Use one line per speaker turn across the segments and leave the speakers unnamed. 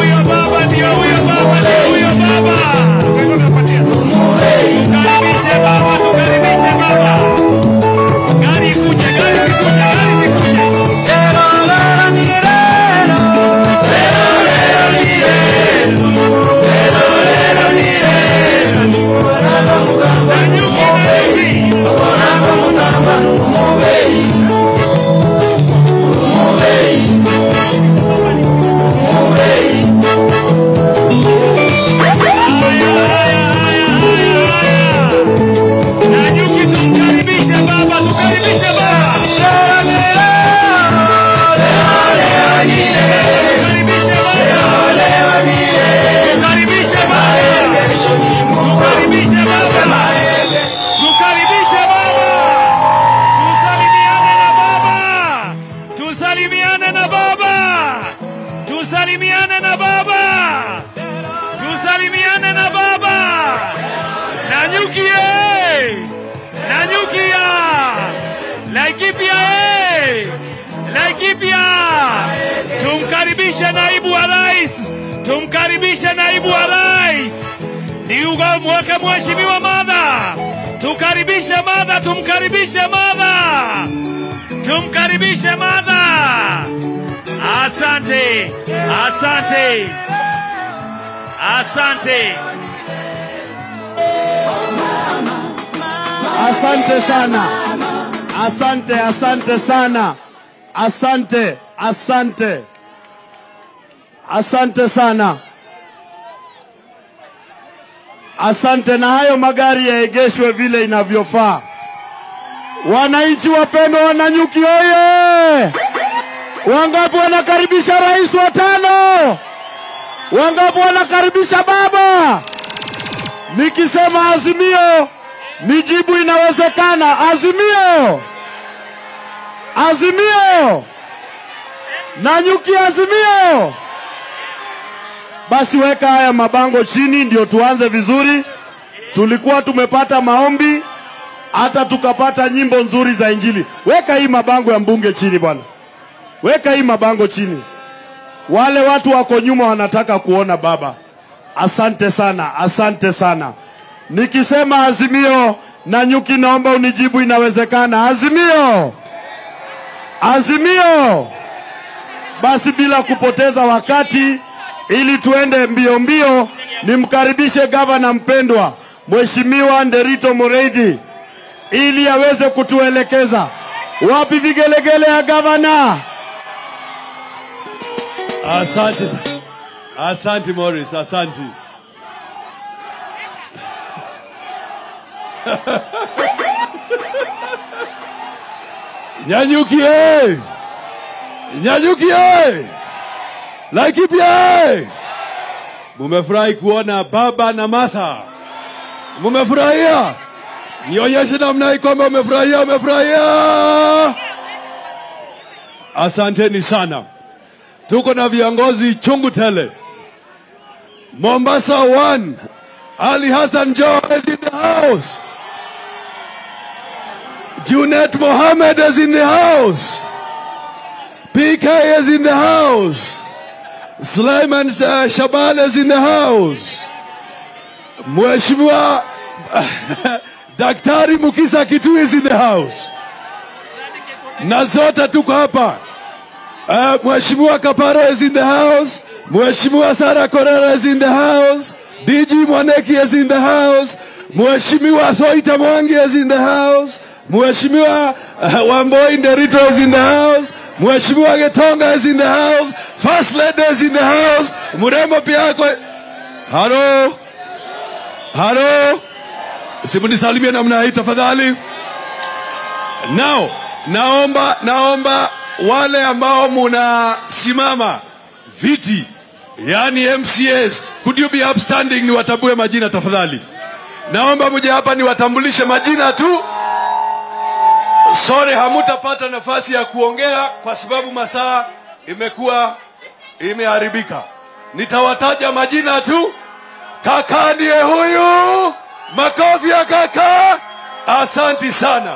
huyo baba, ndio huyo baba, ndio huyo baba. Tukaribishe baba, tukaribishe baba. Gari ikuje, gari ikuje, gari ikuje. Nanyuki, nanyuki. Nanyuki, tumkaribishe baba, tukaribishe baba. Tukaribishe baba. Tukaribishe baba. Tukaribishe baba. Tukaribishe baba. Tusalimiane na baba. Tusalimiane na baba. Tusalimiane na baba. Tusalimiane na baba. Nanyukie. Nanyukia. Laikipia eh. Laikipia. Tumkaribishe naibu wa rais. Tumkaribishe naibu wa rais. Niuga mwaka mheshimiwa Madha. Tukaribishe Madha, tumkaribishe Madha. Tumkaribishe Madha. Asante. Asante. Asante.
Asante sana, asante, asante sana, asante, asante, asante sana, asante. Na hayo magari yaegeshwe vile inavyofaa. Wananchi wapendwa, Wananyuki oye! Wangapi wanakaribisha rais wa tano? Wangapi wanakaribisha baba? Nikisema Azimio, nijibu inawezekana. Azimio, Azimio, Nanyuki, Azimio. Basi weka haya mabango chini, ndio tuanze vizuri. Tulikuwa tumepata maombi, hata tukapata nyimbo nzuri za Injili. Weka hii mabango ya mbunge chini bwana, weka hii mabango chini. Wale watu wako nyuma wanataka kuona baba. Asante sana, asante sana. Nikisema Azimio, Nanyuki, naomba unijibu inawezekana. Azimio, Azimio. Basi bila kupoteza wakati, ili tuende mbio mbio, nimkaribishe gavana mpendwa Mheshimiwa Nderito Moreithi ili aweze kutuelekeza. Wapi vigelegele ya gavana?
Asante, sa- asante Morris, asante. Nyanyuki eh! Nyanyuki eh! Laikipia eh! Mumefurahi kuona baba na Martha? Mumefurahia? Nionyeshe namna hii kwamba umefurahia, umefurahia. Asanteni sana. Tuko na viongozi chungu tele. Mombasa one, Ali Hassan Joho is in the house. Junet Mohammed is in the house. PK is in the house. Sulaiman uh, Shaban is in the house. Mheshimiwa Daktari Mukisa Kitu is in the house. Na zote tuko hapa. Uh, Mheshimiwa Kaparo is in the house. Mheshimiwa Sara Korera is in the house. DG Mwaneki is in the house. Mheshimiwa Soita Mwangi is in the house. Mheshimiwa uh, Wamboi Nderito is in the house. Mheshimiwa Getonga is in the house. First Lady is in the house. Murembo pia ako. Halo. Halo. Simunisalimie namna hii tafadhali. Now, naomba naomba wale ambao munasimama viti, yani MCAs, could you be upstanding niwatambue majina tafadhali? Naomba muje hapa niwatambulishe majina tu. Sorry, hamutapata nafasi ya kuongea kwa sababu masaa imekuwa imeharibika. Nitawataja majina tu. Kaka ndiye huyu, makofi ya kaka. Asanti sana.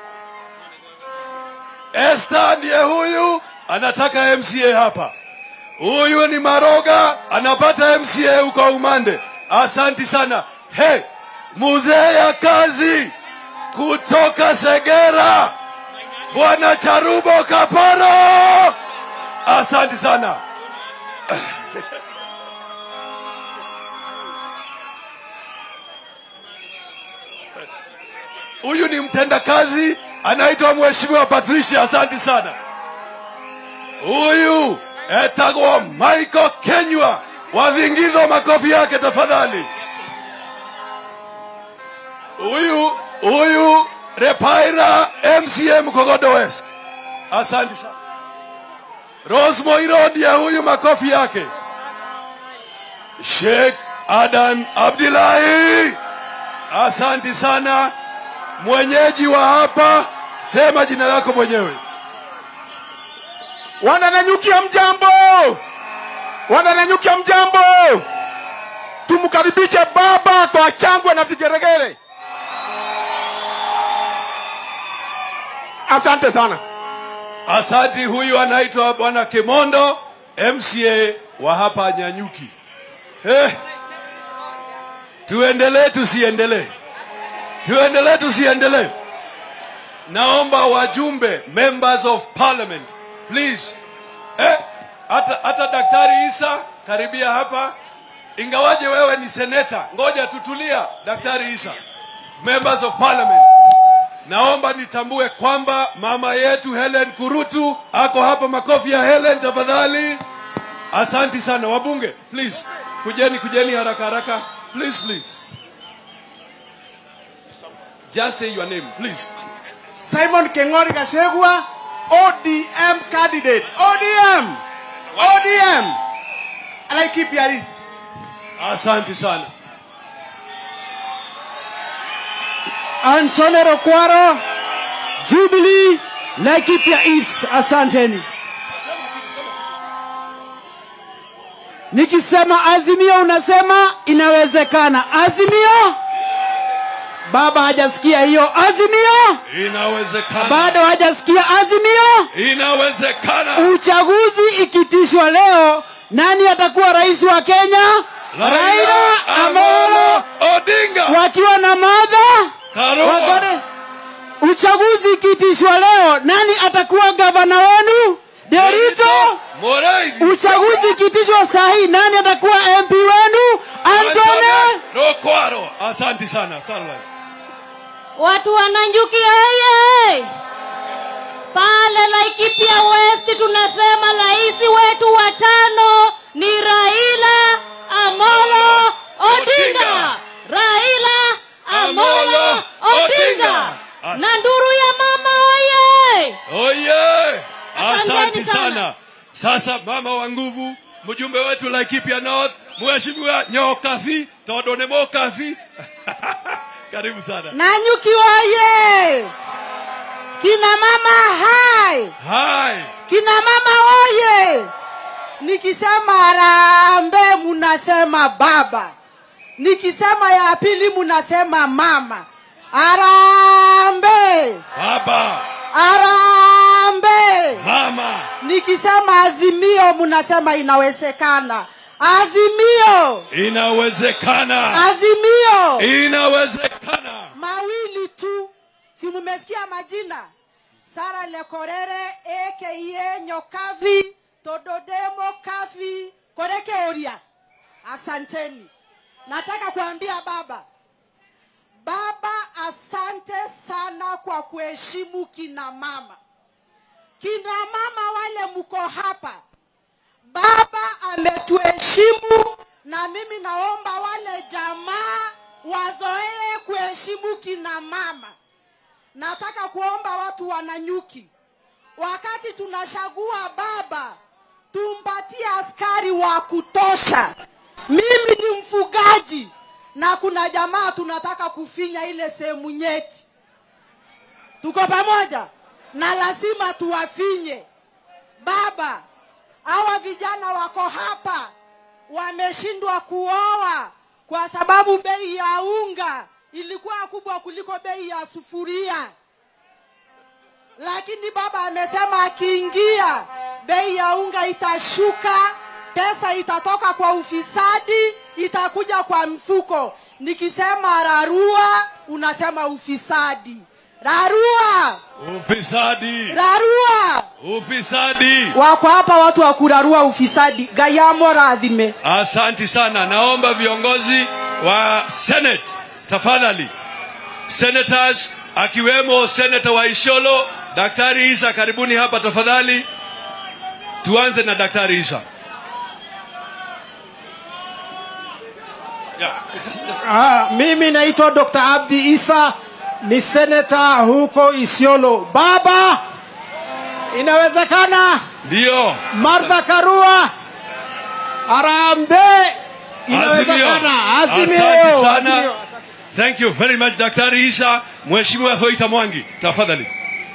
Esther ndiye huyu, anataka MCA hapa. Huyu ni Maroga, anapata MCA huko Umande. Asanti sana. Hey, muzee ya kazi kutoka Segera, Bwana Charubo Kaparo, asanti sana. Huyu ni mtendakazi anaitwa Mheshimiwa Patricia, asanti sana. Huyu etagwa Michael Kenywa, wavingizo makofi yake tafadhali. Huyu huyu Repaira MCM Kogodo West, asante sana. Rose Moirodia, huyu makofi yake. Sheikh Adan Abdullahi, asanti sana. Mwenyeji wa hapa, sema jina lako mwenyewe.
Wanananyukia mjambo, wanananyukia mjambo. Tumkaribishe baba kwa changwe na vigeregere. Asante sana.
Asanti. Huyu anaitwa Bwana Kimondo, MCA wa hapa Nyanyuki. Eh, tuendelee tusiendelee? Tuendelee tusiendelee? Naomba wajumbe, members of parliament, please. Eh, hata hata Daktari Isa karibia hapa, ingawaje wewe ni seneta, ngoja tutulia. Daktari Isa, members of parliament, naomba nitambue kwamba mama yetu Helen Kurutu ako hapa. Makofi ya Helen tafadhali. Asanti sana wabunge, please kujeni, kujeni haraka haraka, please please. Just say your name, please.
Simon Keng'ori Gachagua, ODM candidate. ODM, ODM. Laikipia East.
Asante sana.
Antone Rokwaro, Jubilee, Laikipia East. Asanteni. Nikisema Azimio unasema inawezekana. Azimio, baba hajasikia hiyo. Azimio,
Inawezekana.
bado hajasikia. Azimio,
Inawezekana.
uchaguzi ikitishwa leo, nani atakuwa rais wa Kenya? Raila Amolo
Odinga.
wakiwa na Martha
Karua.
Wagare. Uchaguzi ikitishwa leo, nani atakuwa gavana wenu? Derito.
Moraidi.
Uchaguzi ikitishwa saa hii, nani atakuwa MP wenu? Antone.
Rokwaro. Asante sana. Starlight.
Watu wa Nanyuki oye! Pale Laikipia West tunasema rais wetu wa tano ni Raila Amolo Odinga. Raila Amolo Odinga. Na nduru ya mama oye!
Oye. Asante
Asanteni sana.
sana. Sasa mama wa nguvu, mjumbe wetu Laikipia North, Mheshimiwa Nyokafi, Todone Mokafi. Karibu sana.
Nanyuki oye! Kina mama hai!
Hai.
Kina mama oye! Nikisema harambee munasema baba, nikisema ya pili munasema mama. Harambee!
Baba.
Harambee!
Mama.
Nikisema azimio munasema inawezekana. Azimio!
Inawezekana.
Azimio!
Inawezekana.
mawili tu si mumesikia majina sara lekorere aka nyokavi tododemo kavi koreke oria asanteni nataka kuambia baba baba asante sana kwa kuheshimu kina mama kina mama wale mko hapa baba ametuheshimu na mimi naomba wale jamaa wazoee kuheshimu kina mama nataka kuomba watu wananyuki wakati tunachagua baba tumpatie askari wa kutosha mimi ni mfugaji na kuna jamaa tunataka kufinya ile sehemu nyeti tuko pamoja na lazima tuwafinye baba hawa vijana wako hapa wameshindwa kuoa kwa sababu bei ya unga ilikuwa kubwa kuliko bei ya sufuria lakini baba amesema akiingia bei ya unga itashuka
pesa itatoka kwa ufisadi itakuja kwa mfuko nikisema rarua unasema ufisadi rarua
ufisadi
rarua
ufisadi
wako hapa watu wa kurarua ufisadi gayamo radhime
asanti sana naomba viongozi wa senate tafadhali senators akiwemo senata wa isholo daktari isa karibuni hapa tafadhali tuanze na daktari isa yeah, just, just,
Ah, mimi naitwa Dr. Abdi Isa ni seneta huko Isiolo. Baba, inawezekana
ndio
Martha Karua Arambe inawezekana.
Asante
Azimio.
sana.
Azimio.
thank you very much daktari isa mheshimiwa hoita mwangi tafadhali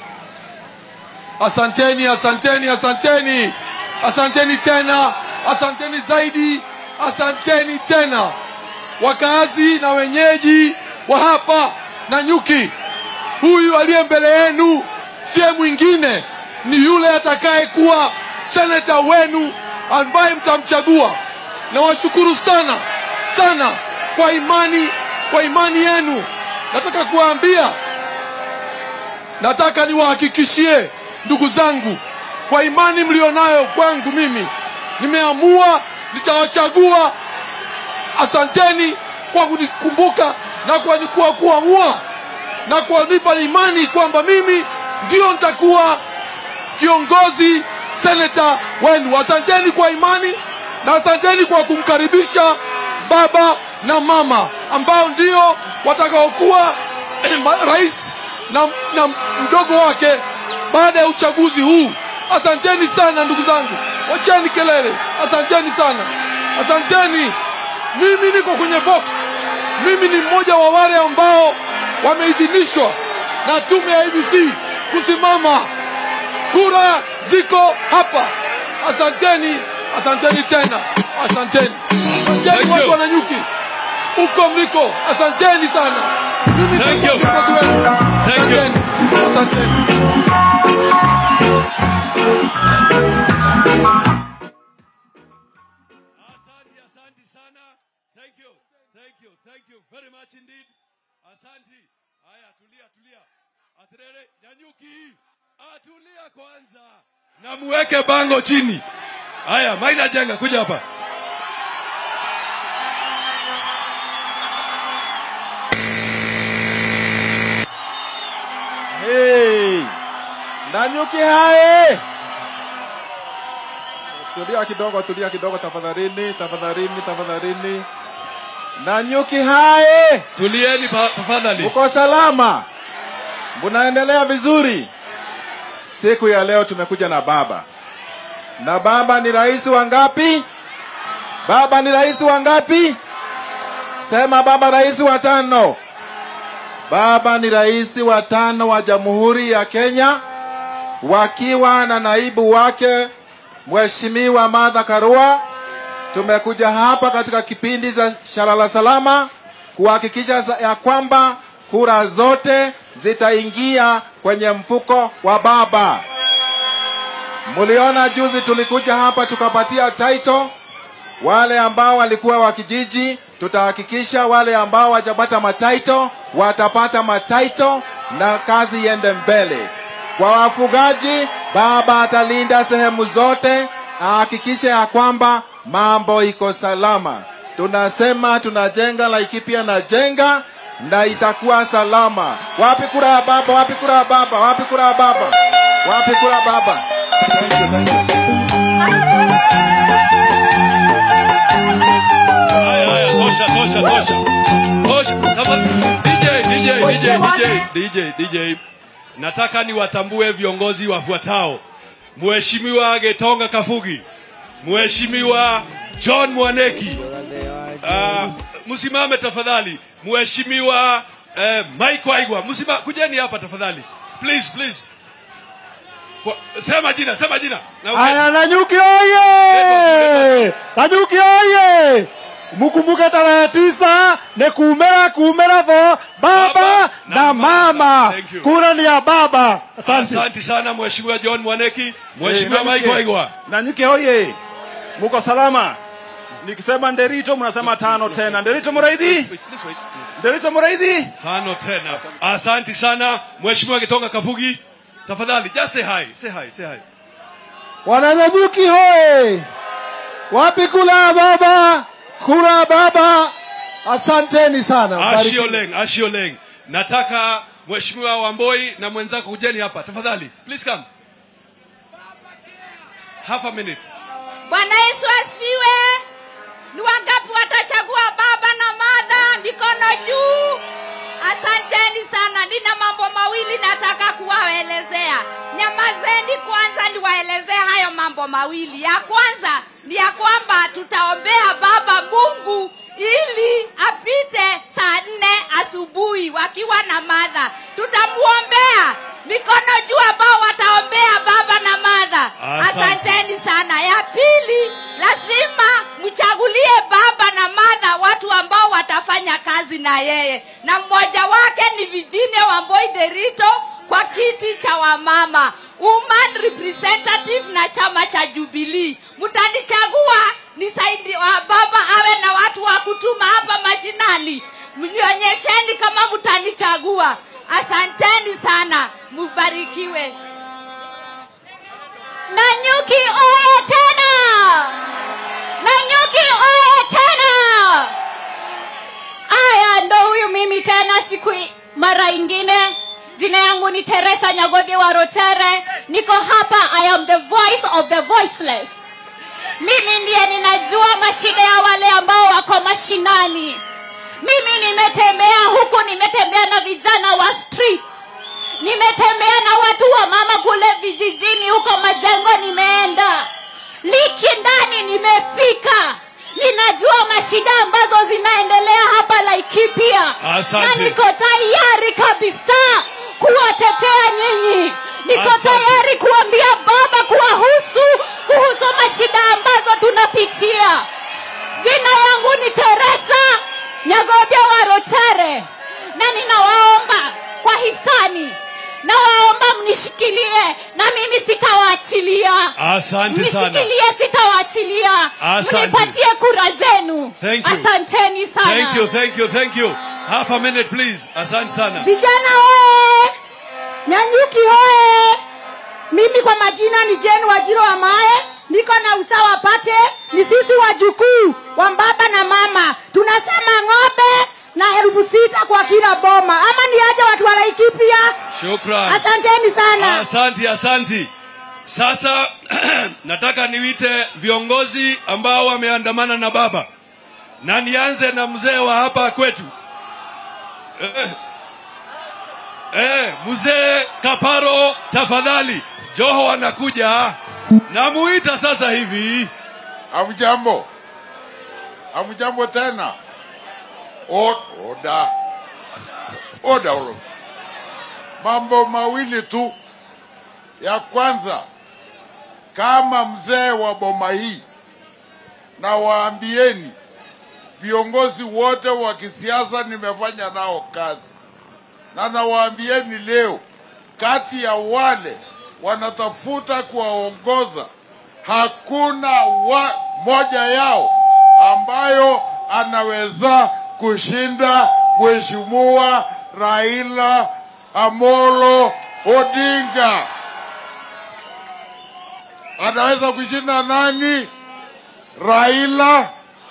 asanteni asanteni asanteni asanteni tena asanteni zaidi asanteni tena wakazi na wenyeji wa hapa na nyuki huyu aliye mbele yenu siye mwingine ni yule atakayekuwa seneta wenu ambaye mtamchagua na washukuru sana sana kwa imani kwa imani yenu nataka kuwaambia nataka niwahakikishie ndugu zangu kwa imani mlionayo kwangu mimi nimeamua nitawachagua asanteni kwa kunikumbuka na kwa kwa kuamua na kuwanipa imani kwamba mimi ndio nitakuwa kiongozi seneta wenu asanteni kwa imani na asanteni kwa kumkaribisha baba na mama ambao ndio watakaokuwa ma- rais na, na mdogo wake baada ya uchaguzi huu asanteni sana ndugu zangu wacheni kelele asanteni sana asanteni mimi niko kwenye box mimi ni mmoja wa wale ambao wameidhinishwa na tume ya abc kusimama kura ziko hapa asanteni asanteni tena asanteni
Thank
asanteni
you.
watu wananyuki huko mliko asanteni sana mimi
Thank
nitakuwa
you.
kiongozi wenu
Thank you.
asanteni asanteni
Asante, asante sana. Thank you. Thank you. Thank you very much indeed. Asante. Haya, tulia, tulia. Atrere, nyanyuki. Atulia kwanza. Na muweke bango chini. Haya, Maina Jenga kuja hapa.
Hey! Nanyuki hae! Tulia kidogo, tulia kidogo tafadhalini, tafadhalini, tafadhalini. Nanyuki hae!
Tulieni pa- tafadhali.
Uko salama? Munaendelea vizuri? Siku ya leo tumekuja na baba. Na baba ni rais wa ngapi? Baba ni rais wa ngapi? Sema baba rais wa tano. Baba ni rais wa tano wa Jamhuri ya Kenya wakiwa na naibu wake Mheshimiwa Martha Karua. Tumekuja hapa katika kipindi cha Shalala Salama kuhakikisha sa- ya kwamba kura zote zitaingia kwenye mfuko wa baba. Muliona juzi tulikuja hapa tukapatia title wale ambao walikuwa wa kijiji, tutahakikisha wale ambao wajapata mataito watapata mataito na kazi iende mbele. Kwa wafugaji, baba atalinda sehemu zote, ahakikishe ya kwamba mambo iko salama. Tunasema tunajenga Laikipia na jenga na itakuwa salama. Wapi kura ya baba? Wapi kura ya baba? Wapi kura ya baba? Wapi kura ya baba? Thank you, thank you.
Haya, haya, tosha, tosha, tosha. Tosha. Tafadhali. DJ, DJ, DJ, DJ, DJ, DJ. Nataka niwatambue viongozi wafuatao. Mheshimiwa Getonga Kafugi, Mheshimiwa John Mwaneki. Uh, msimame tafadhali. Mheshimiwa uh, Mike Waigwa, msima kujeni hapa tafadhali. Please, please. Kwa, sema jina, sema jina. Na uke-
Aya, Nanyuki oye! Nanyuki oye! Mukumbuke tarehe tisa ni kumera kumera vo baba,
Baba
na,
na mama.
mama.
Thank you.
Kura ni ya baba. Asante.
Asante sana Mheshimiwa John Mwaneki, Mheshimiwa
Eh,
Mike
Nanyuki.
Waigwa.
Nanyuki oye!
muko salama nikisema nderito mnasema tano tena nderito muraidhi
Wait, please wait.
nderito muraidhi
tano tena asanti sana mheshimiwa kitonga kafugi tafadhali just say hi say hi say hi
Wananyanyuki hoye! Wapi kula baba? Kula baba! Asanteni sana. Mbarikiwe.
Ashioleng, Ashioleng. Nataka Mheshimiwa Wamboi na mwenzako kujeni hapa tafadhali. Please come. Half a minute.
Bwana Yesu asifiwe. Ni wangapi watachagua baba na madha? Mikono juu. Asanteni sana. Nina mambo mawili nataka kuwaelezea. Nyamazeni kwanza niwaelezee hayo mambo mawili. Ya kwanza ni ya kwamba tutaombea baba Mungu ili apite saa nne asubuhi wakiwa na madha. Tutamuombea mikono juu ambao wataombea baba na madha.
Asante.
Asanteni sana. Ya pili, lazima mchagulie baba na madha watu ambao watafanya kazi na yeye, na mmoja wake ni Virginia Wamboi Derito kwa kiti cha wamama woman representative na chama cha Jubilee. Mtanichagua nisaidi wa baba awe na watu wa kutuma hapa mashinani, mnionyesheni kama mtanichagua. Asanteni sana, mubarikiwe. Nanyuki oye tena! Nanyuki oye tena! Aya, ndo huyu mimi tena siku i- mara ingine. Jina yangu ni Teresa Nyagoge wa Rotere. Niko hapa, I am the voice of the voiceless. Mimi ndiye ninajua mashida ya wale ambao wako mashinani. Mimi nimetembea huku, nimetembea na vijana wa streets nimetembea na watu wa mama kule vijijini huko majengo nimeenda liki ndani nimefika ninajua mashida ambazo zinaendelea hapa laikipia
Asante.
na niko tayari kabisa kuwatetea nyinyi niko
Asante.
tayari kuambia baba kuwahusu kuhusu mashida ambazo tunapitia jina yangu ni teresa nyagoja wa rotere na ninawaomba kwa hisani nawaomba mnishikilie na mimi sitawaachilia
Asante sana.
mnishikilie sitawaachilia
Asante.
mnipatie kura zenu
Thank you.
asanteni sana
Thank you, thank you, thank you. Half a minute please. Asante sana.
vijana hoye nyanyuki hoye mimi kwa majina ni jen wajiro wa mae niko na usawa pate ni sisi wajukuu wa baba na mama tunasema ng'ombe na elfu sita kwa kila boma ama ni aje watu walaikipia
Shukran.
asanteni sana
Asanti, asanti. Sasa nataka niwite viongozi ambao wameandamana na baba, na nianze na mzee wa hapa kwetu eh, eh, mzee Kaparo, tafadhali. Joho anakuja, namuita sasa hivi.
Hamjambo, hamjambo tena. O- Oda, oda ulo. Mambo mawili tu. Ya kwanza, kama mzee wa boma hii, na waambieni viongozi wote wa kisiasa nimefanya nao kazi, na nawaambieni leo, kati ya wale wanatafuta kuwaongoza hakuna wa, moja yao ambayo anaweza kushinda Mheshimiwa Raila Amolo Odinga. Anaweza kushinda nani? Raila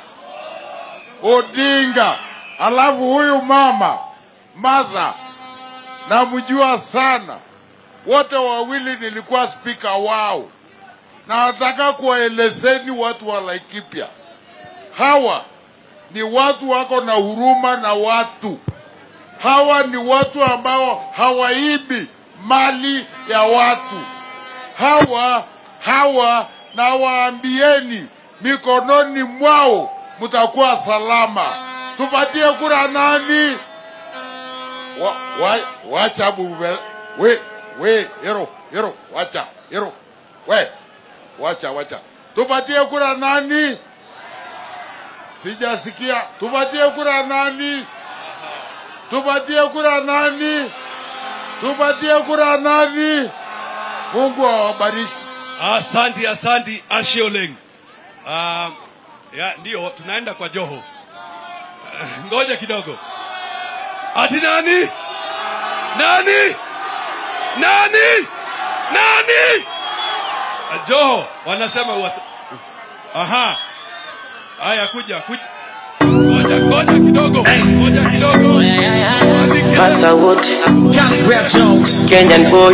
Odinga. Alafu huyu mama Martha namjua sana, wote wawili nilikuwa spika wao na nataka kuwaelezeni watu wa Laikipia, hawa ni watu wako na huruma na watu. Hawa ni watu ambao hawaibi mali ya watu. Hawa hawa, na waambieni, mikononi mwao mtakuwa salama. Tupatie kura nani? wa, wa, wacha bube we we yero yero wacha yero we wacha wacha tupatie kura nani sijasikia tupatie kura nani tupatie kura nani tupatie kura nani mungu awabariki
Asanti, asanti Ashioleng. Uh, ya, ndio tunaenda kwa Joho. Uh, ngoja kidogo. Ati nani? Nani? Nani? Nani? Uh, Joho wanasema uwasa... Aha. Haya kuja kuja. Ngoja ngoja kidogo. Ngoja kidogo.
Massa Wood, Kenyan boy,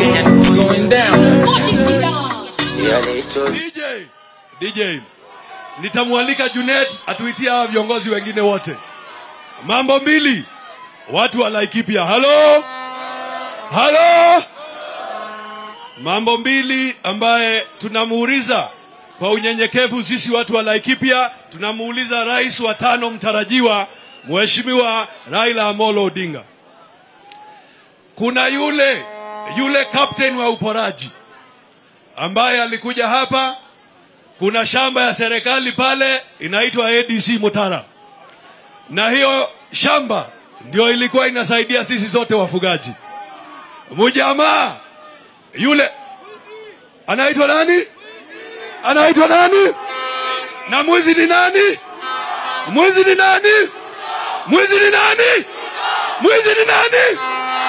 yeah, little.
DJ, DJ, nitamwalika Junet atuitie hawa viongozi wengine wote. Mambo mbili, watu wa Laikipia. Halo, halo. Mambo mbili ambaye tunamuuliza kwa unyenyekevu sisi watu wa Laikipia, tunamuuliza rais wa tano mtarajiwa Mheshimiwa Raila Amolo Odinga. Kuna yule yule captain wa uporaji ambaye alikuja hapa. Kuna shamba ya serikali pale inaitwa ADC Mutara, na hiyo shamba ndio ilikuwa inasaidia sisi sote wafugaji. Mujamaa yule anaitwa nani? Anaitwa nani? Na mwizi ni nani? Mwizi ni nani? Mwizi ni nani? Mwizi ni nani?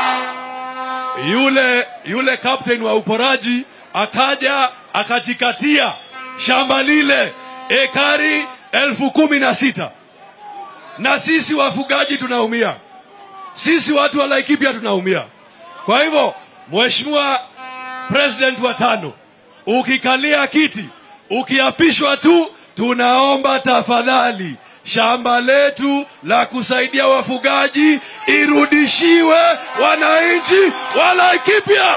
Yule yule captain wa uporaji akaja akajikatia shamba lile ekari elfu kumi na sita na sisi wafugaji tunaumia, sisi watu wa Laikipia tunaumia. Kwa hivyo, Mheshimiwa President wa tano, ukikalia kiti, ukiapishwa tu, tunaomba tafadhali shamba letu la kusaidia wafugaji irudishiwe wananchi wa Laikipia.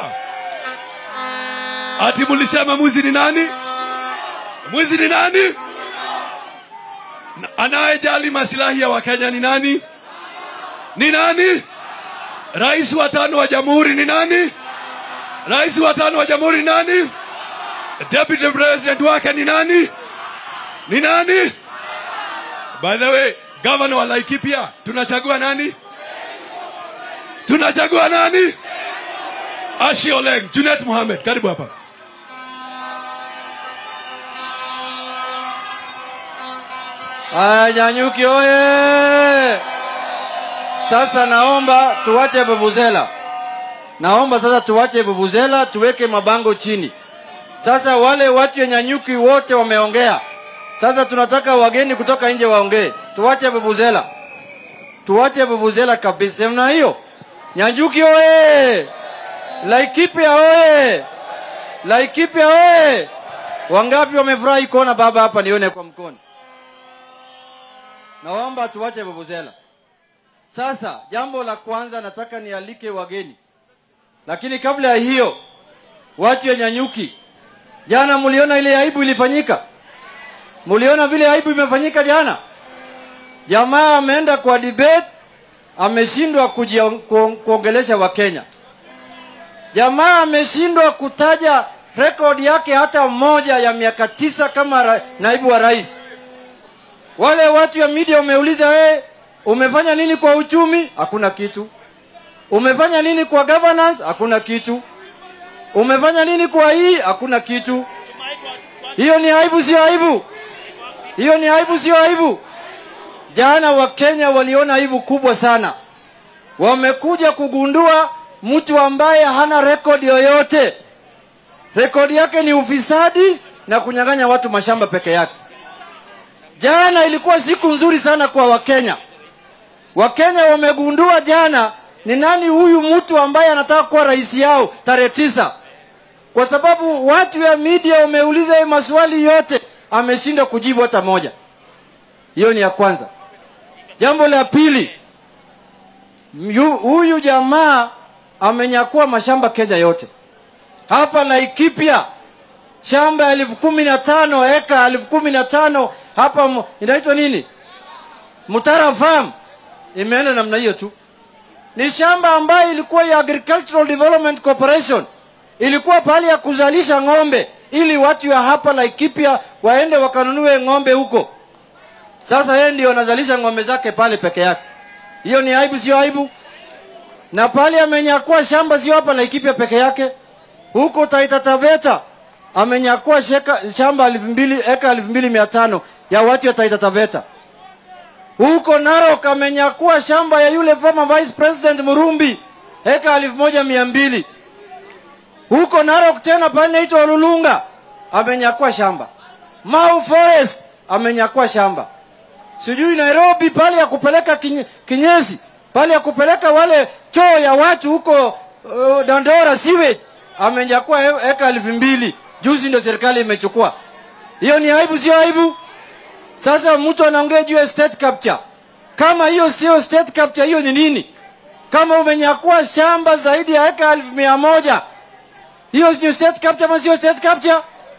Ati mulisema mwizi ni nani? Mwizi ni nani? Na- Anayejali masilahi ya Wakenya ni nani? Ni nani? Rais wa tano wa jamhuri ni nani? Rais wa tano wa jamhuri ni nani? Deputy president wake ni nani? Ni nani? By the way, governor wa Laikipia tunachagua nani? Tunachagua nani? Ashi Oleng, Junet Mohamed, karibu hapa.
Aya, Nyanyuki oye! Sasa naomba tuwache vuvuzela, naomba sasa tuwache vuvuzela, tuweke mabango chini. Sasa wale watu ya Nyanyuki wote wameongea, sasa tunataka wageni kutoka nje waongee. Tuwache vuvuzela, tuwache vuvuzela kabisa. Mna hiyo? Nyanyuki oye! Laikipia oye! Laikipia oye! Wangapi wamefurahi kuona baba hapa? Nione kwa mkono. Naomba tuwache vuvuzela. Sasa jambo la kwanza nataka nialike wageni, lakini kabla ya hiyo, watu ya Nyanyuki, jana mliona ile aibu ilifanyika? Mliona vile aibu imefanyika jana? Jamaa ameenda kwa debate, ameshindwa kujio- ku- kuongelesha Wakenya. Jamaa ameshindwa kutaja rekodi yake hata moja ya miaka tisa kama ra, naibu wa rais. Wale watu ya media wameuliza we, umefanya nini kwa uchumi? Hakuna kitu. Umefanya nini kwa governance? Hakuna kitu. Umefanya nini kwa hii? Hakuna kitu. Hiyo ni aibu, sio aibu? Hiyo ni aibu, sio aibu? Jana Wakenya waliona aibu kubwa sana, wamekuja kugundua mtu ambaye hana rekodi yoyote. Rekodi yake ni ufisadi na kunyang'anya watu mashamba peke yake. Jana ilikuwa siku nzuri sana kwa Wakenya. Wakenya wamegundua jana ni nani huyu mtu ambaye anataka kuwa rais yao tarehe tisa, kwa sababu watu ya media wameuliza yeye maswali yote, ameshindwa kujibu hata moja. Hiyo ni ya kwanza. Jambo la pili, yu- huyu jamaa amenyakua mashamba Kenya yote. Hapa Laikipia shamba elfu kumi na tano eka elfu kumi na tano hapa mu- inaitwa nini Mutara Farm imeenda namna hiyo tu. Ni shamba ambayo ilikuwa ya Agricultural Development Corporation, ilikuwa pahali ya kuzalisha ng'ombe ili watu ya hapa Laikipia waende wakanunue ng'ombe huko. Sasa yeye ndio anazalisha ng'ombe zake pale peke yake. Hiyo ni aibu, sio aibu? Na pale amenyakua shamba sio hapa Laikipia peke yake, huko Taita Taveta amenyakua sheka- shamba elfu mbili eka elfu mbili mia tano ya watu ya Taita Taveta. Huko Narok amenyakua shamba ya yule former vice president Murumbi eka elfu moja mia mbili. Huko Narok tena pale inaitwa Olulunga amenyakua shamba. Mau Forest amenyakua shamba. Sijui Nairobi pale ya kupeleka kinye, kinyesi pale ya kupeleka wale choo ya watu huko uh, Dandora sewage amenyakua e- eka elfu mbili. Juzi ndio serikali imechukua. Hiyo ni aibu, sio aibu? Sasa mtu anaongea juu ya state capture. Kama hiyo sio state capture, hiyo ni nini? Kama umenyakua shamba zaidi ya eka elfu mia moja hiyo ni state capture ama sio state capture?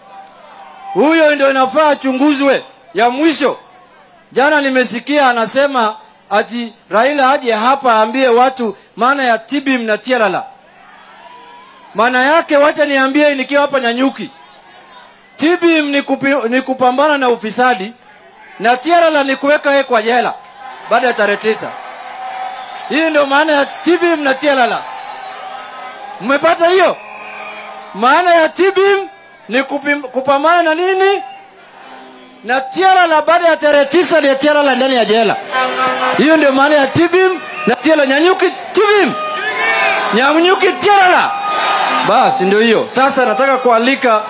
Huyo ndio inafaa achunguzwe. Ya mwisho, jana nimesikia anasema ati Raila aje hapa aambie watu maana ya TBM na Tialala. Maana yake wacha niambie nikiwa hapa Nyanyuki. TBM ni, kupi, ni kupambana na ufisadi na Tialala ni kuweka yeye kwa jela baada ya tarehe tisa. Hii ndio maana ya TBM na Tialala. Mmepata hiyo? Maana ya TBM ni kupim, kupambana na nini? Na Tialala baada ya tarehe tisa ni Tialala ndani ya jela. Hiyo ndio maana ya TBM na Tialala. Nyanyuki TBM, Nyanyuki Tialala. Basi ndio hiyo. Sasa nataka kualika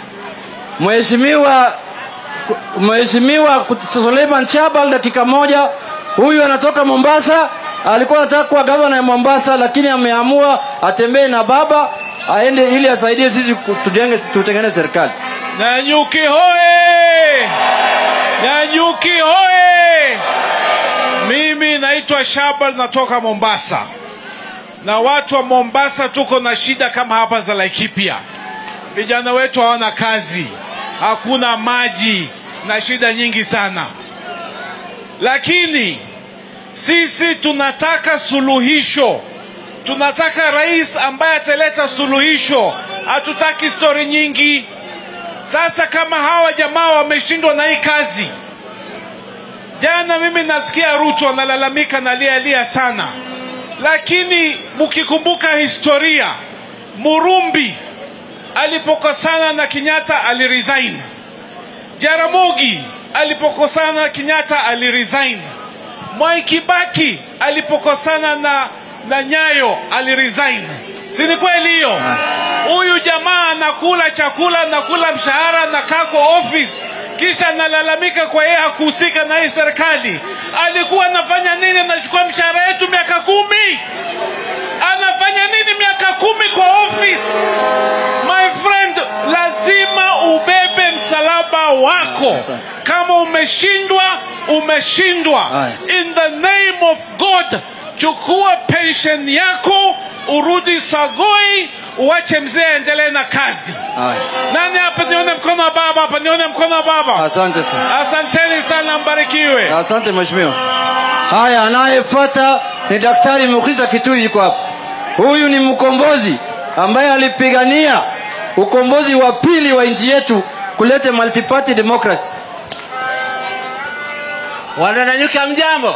Mheshimiwa Mheshimiwa Suleiman Chabal dakika moja. Huyu anatoka Mombasa, alikuwa anataka kuwa gavana ya Mombasa, lakini ameamua atembee na baba aende ili asaidie sisi ku- tujenge tutengeneze serikali.
Nanyuki hoye! Nanyuki hoye! Mimi naitwa Shabal, natoka Mombasa, na watu wa Mombasa tuko na shida kama hapa za Laikipia. Vijana wetu hawana kazi, hakuna maji na shida nyingi sana, lakini sisi tunataka suluhisho tunataka rais ambaye ataleta suluhisho. Hatutaki stori nyingi. Sasa kama hawa jamaa wameshindwa na hii kazi, jana mimi nasikia Ruto analalamika na lialia sana, lakini mkikumbuka historia, Murumbi alipokosana na Kenyatta aliresign, Jaramogi alipokosana na Kenyatta aliresign, Mwai Kibaki alipokosana na na Nyayo aliresign. Si ni kweli hiyo? Huyu jamaa anakula chakula, anakula mshahara, anakaa kwa office kisha analalamika kwa yeye hakuhusika na hii serikali. Alikuwa anafanya nini? Anachukua mshahara yetu miaka kumi, anafanya nini miaka kumi kwa office? My friend, lazima ubebe msalaba wako. Kama umeshindwa, umeshindwa. In the name of God, chukua pension yako, urudi Sagoi, uache mzee aendelee na kazi. Nani hapa nione mkono wa baba hapa, nione mkono wa baba.
Asante sana.
Asanteni sana, mbarikiwe.
Asante mheshimiwa. Haya, anayefuata ni Daktari Mukisa Kitui, yuko hapa. Huyu ni mkombozi ambaye alipigania ukombozi wa pili wa nchi yetu kulete multiparty democracy.
Wanananyuka mjambo,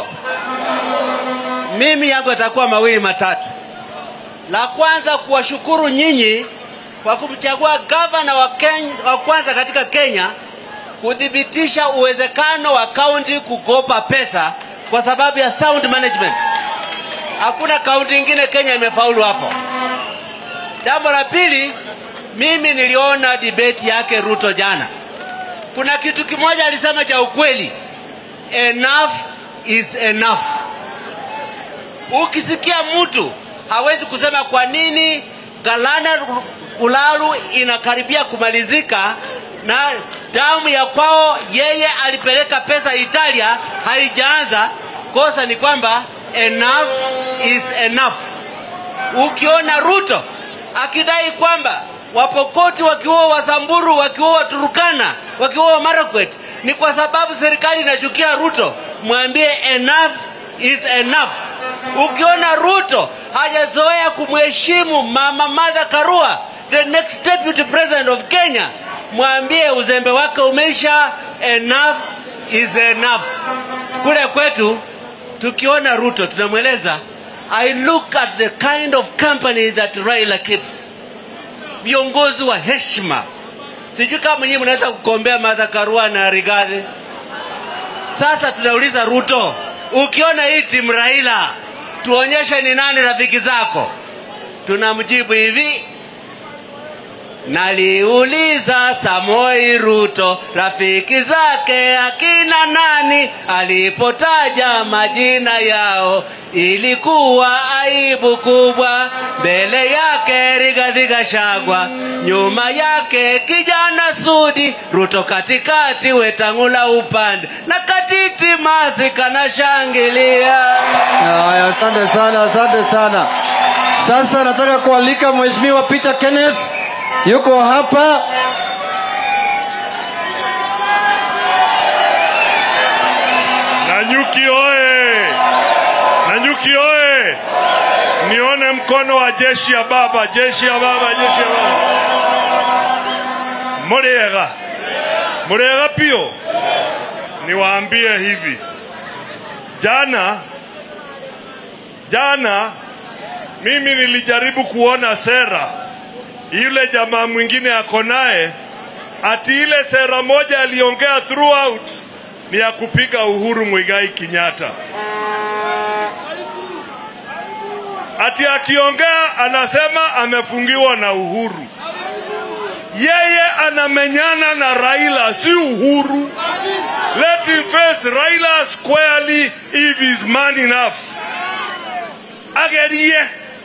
mimi yangu yatakuwa mawili matatu. La kwanza kuwashukuru nyinyi kwa kumchagua gavana wa, Kenya, wa kwanza katika Kenya kuthibitisha uwezekano wa kaunti kukopa pesa kwa sababu ya sound management. Hakuna kaunti ingine Kenya imefaulu hapo. Jambo la pili, mimi niliona debate yake Ruto jana. Kuna kitu kimoja alisema cha ukweli, enough is enough. Ukisikia mtu hawezi kusema kwa nini Galana Ulalu inakaribia kumalizika na damu ya kwao yeye alipeleka pesa Italia haijaanza, kosa ni kwamba enough is enough. Ukiona Ruto akidai kwamba Wapokoti wakiua Wasamburu, wakiua Turukana, wakiua Marakwet ni kwa sababu serikali inachukia Ruto, mwambie enough is enough. Ukiona Ruto hajazoea kumheshimu Mama Martha Karua, the next deputy president of Kenya, mwambie uzembe wake umeisha. Enough is enough. Kule kwetu tukiona Ruto tunamweleza I look at the kind of company that Raila keeps, viongozi wa heshima, sijui kama nyinyi mnaweza kukombea Martha Karua na Rigathi. Sasa tunauliza Ruto, ukiona hii timu Raila, tuonyeshe ni nani rafiki zako. Tunamjibu hivi, Naliuliza Samoi Ruto rafiki zake akina nani, alipotaja majina yao ilikuwa aibu kubwa. Mbele yake Rigathi Gachagua, nyuma yake kijana Sudi, Ruto katikati, Wetangula upande na Katiti Masi kanashangilia.
Haya, asante sana, asante sana. Sasa nataka kualika Mheshimiwa Peter Kenneth yuko hapa.
Nanyuki oye! Nanyuki oye! Nione mkono wa jeshi ya baba, jeshi ya baba, jeshi ya baba. Muriega, muriega pio. Niwaambie hivi, jana jana mimi nilijaribu kuona sera yule jamaa mwingine ako naye, ati ile sera moja aliongea throughout ni ya kupiga Uhuru Muigai Kenyatta. Ati akiongea anasema amefungiwa na Uhuru. Yeye anamenyana na Raila, si Uhuru. Let him face Raila squarely if he's man enough. Agerie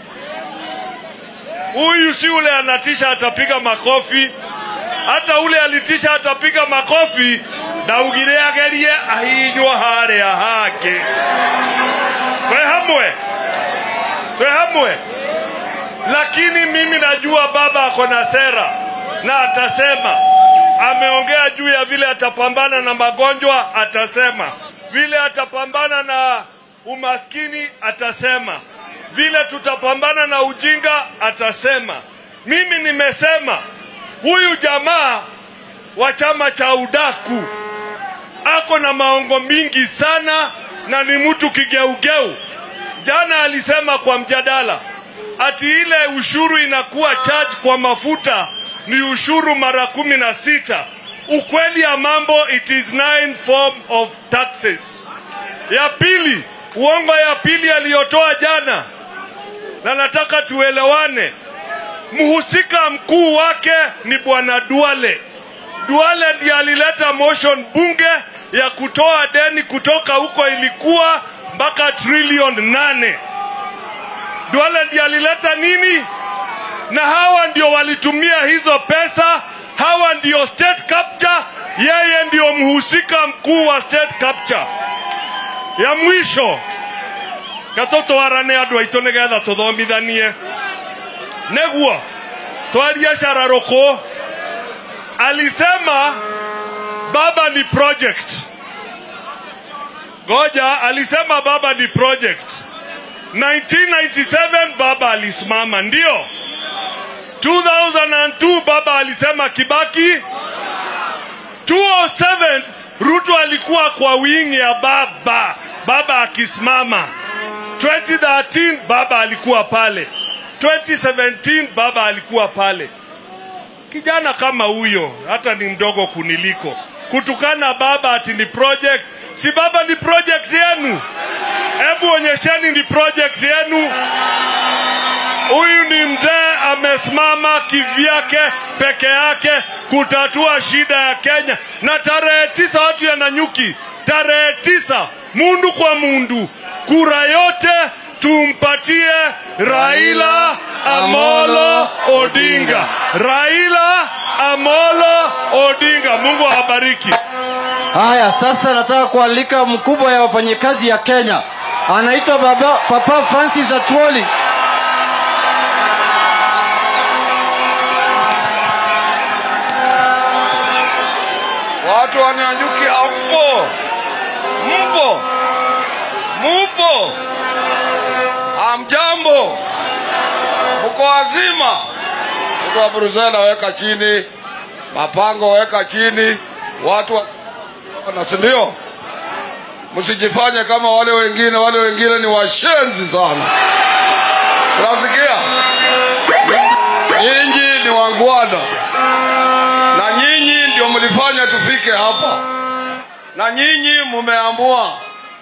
huyu si ule anatisha atapiga makofi, hata ule alitisha atapiga makofi ndaugire agerie ahinywo haria hake twe hamwe twe hamwe lakini mimi najua baba ako na sera na atasema ameongea juu ya vile atapambana na magonjwa atasema vile atapambana na umaskini atasema vile tutapambana na ujinga atasema mimi nimesema huyu jamaa wa chama cha udaku ako na maongo mingi sana na ni mtu kigeugeu jana alisema kwa mjadala ati ile ushuru inakuwa charge kwa mafuta ni ushuru mara kumi na sita ukweli ya mambo it is nine form of taxes ya pili uongo ya pili aliyotoa jana na nataka tuelewane mhusika mkuu wake ni bwana duale duale ndiye alileta motion bunge ya kutoa deni kutoka huko ilikuwa mpaka trilioni nane duale ndiye alileta nini na hawa ndio walitumia hizo pesa hawa ndio state capture yeye ndio mhusika mkuu wa state capture ya mwisho gatutwarane andå aitå nä getha tå thomithanie näguo twarie cararå alisema baba ni project goja alisema baba ni project 1997 baba alisimama ndio 2002 baba alisema kibaki 207 ruto alikuwa kwa wingi ya baba baba akisimama 2013 baba alikuwa pale 2017 baba alikuwa pale kijana kama huyo hata ni mdogo kuniliko kutukana baba ati ni project si baba ni project yenu hebu onyesheni ni project yenu huyu ni mzee amesimama kivyake peke yake kutatua shida ya kenya na tarehe tisa watu ya nanyuki tarehe tisa mundu kwa mundu kura yote tumpatie raila amolo odinga raila amolo odinga mungu awabariki
Haya, sasa nataka kualika mkubwa ya wafanyikazi ya Kenya, anaitwa baba Papa Francis Atwoli.
Watu wananyuki hapo, mpo mupo, amjambo, mko wazima. Mtu wa Brusela weka chini, mapango weka chini, watu wa- na si ndio? Msijifanye kama wale wengine, wale wengine ni washenzi sana. Unasikia? Nyinyi ni wangwana na nyinyi mlifanya tufike hapa, na nyinyi mumeamua,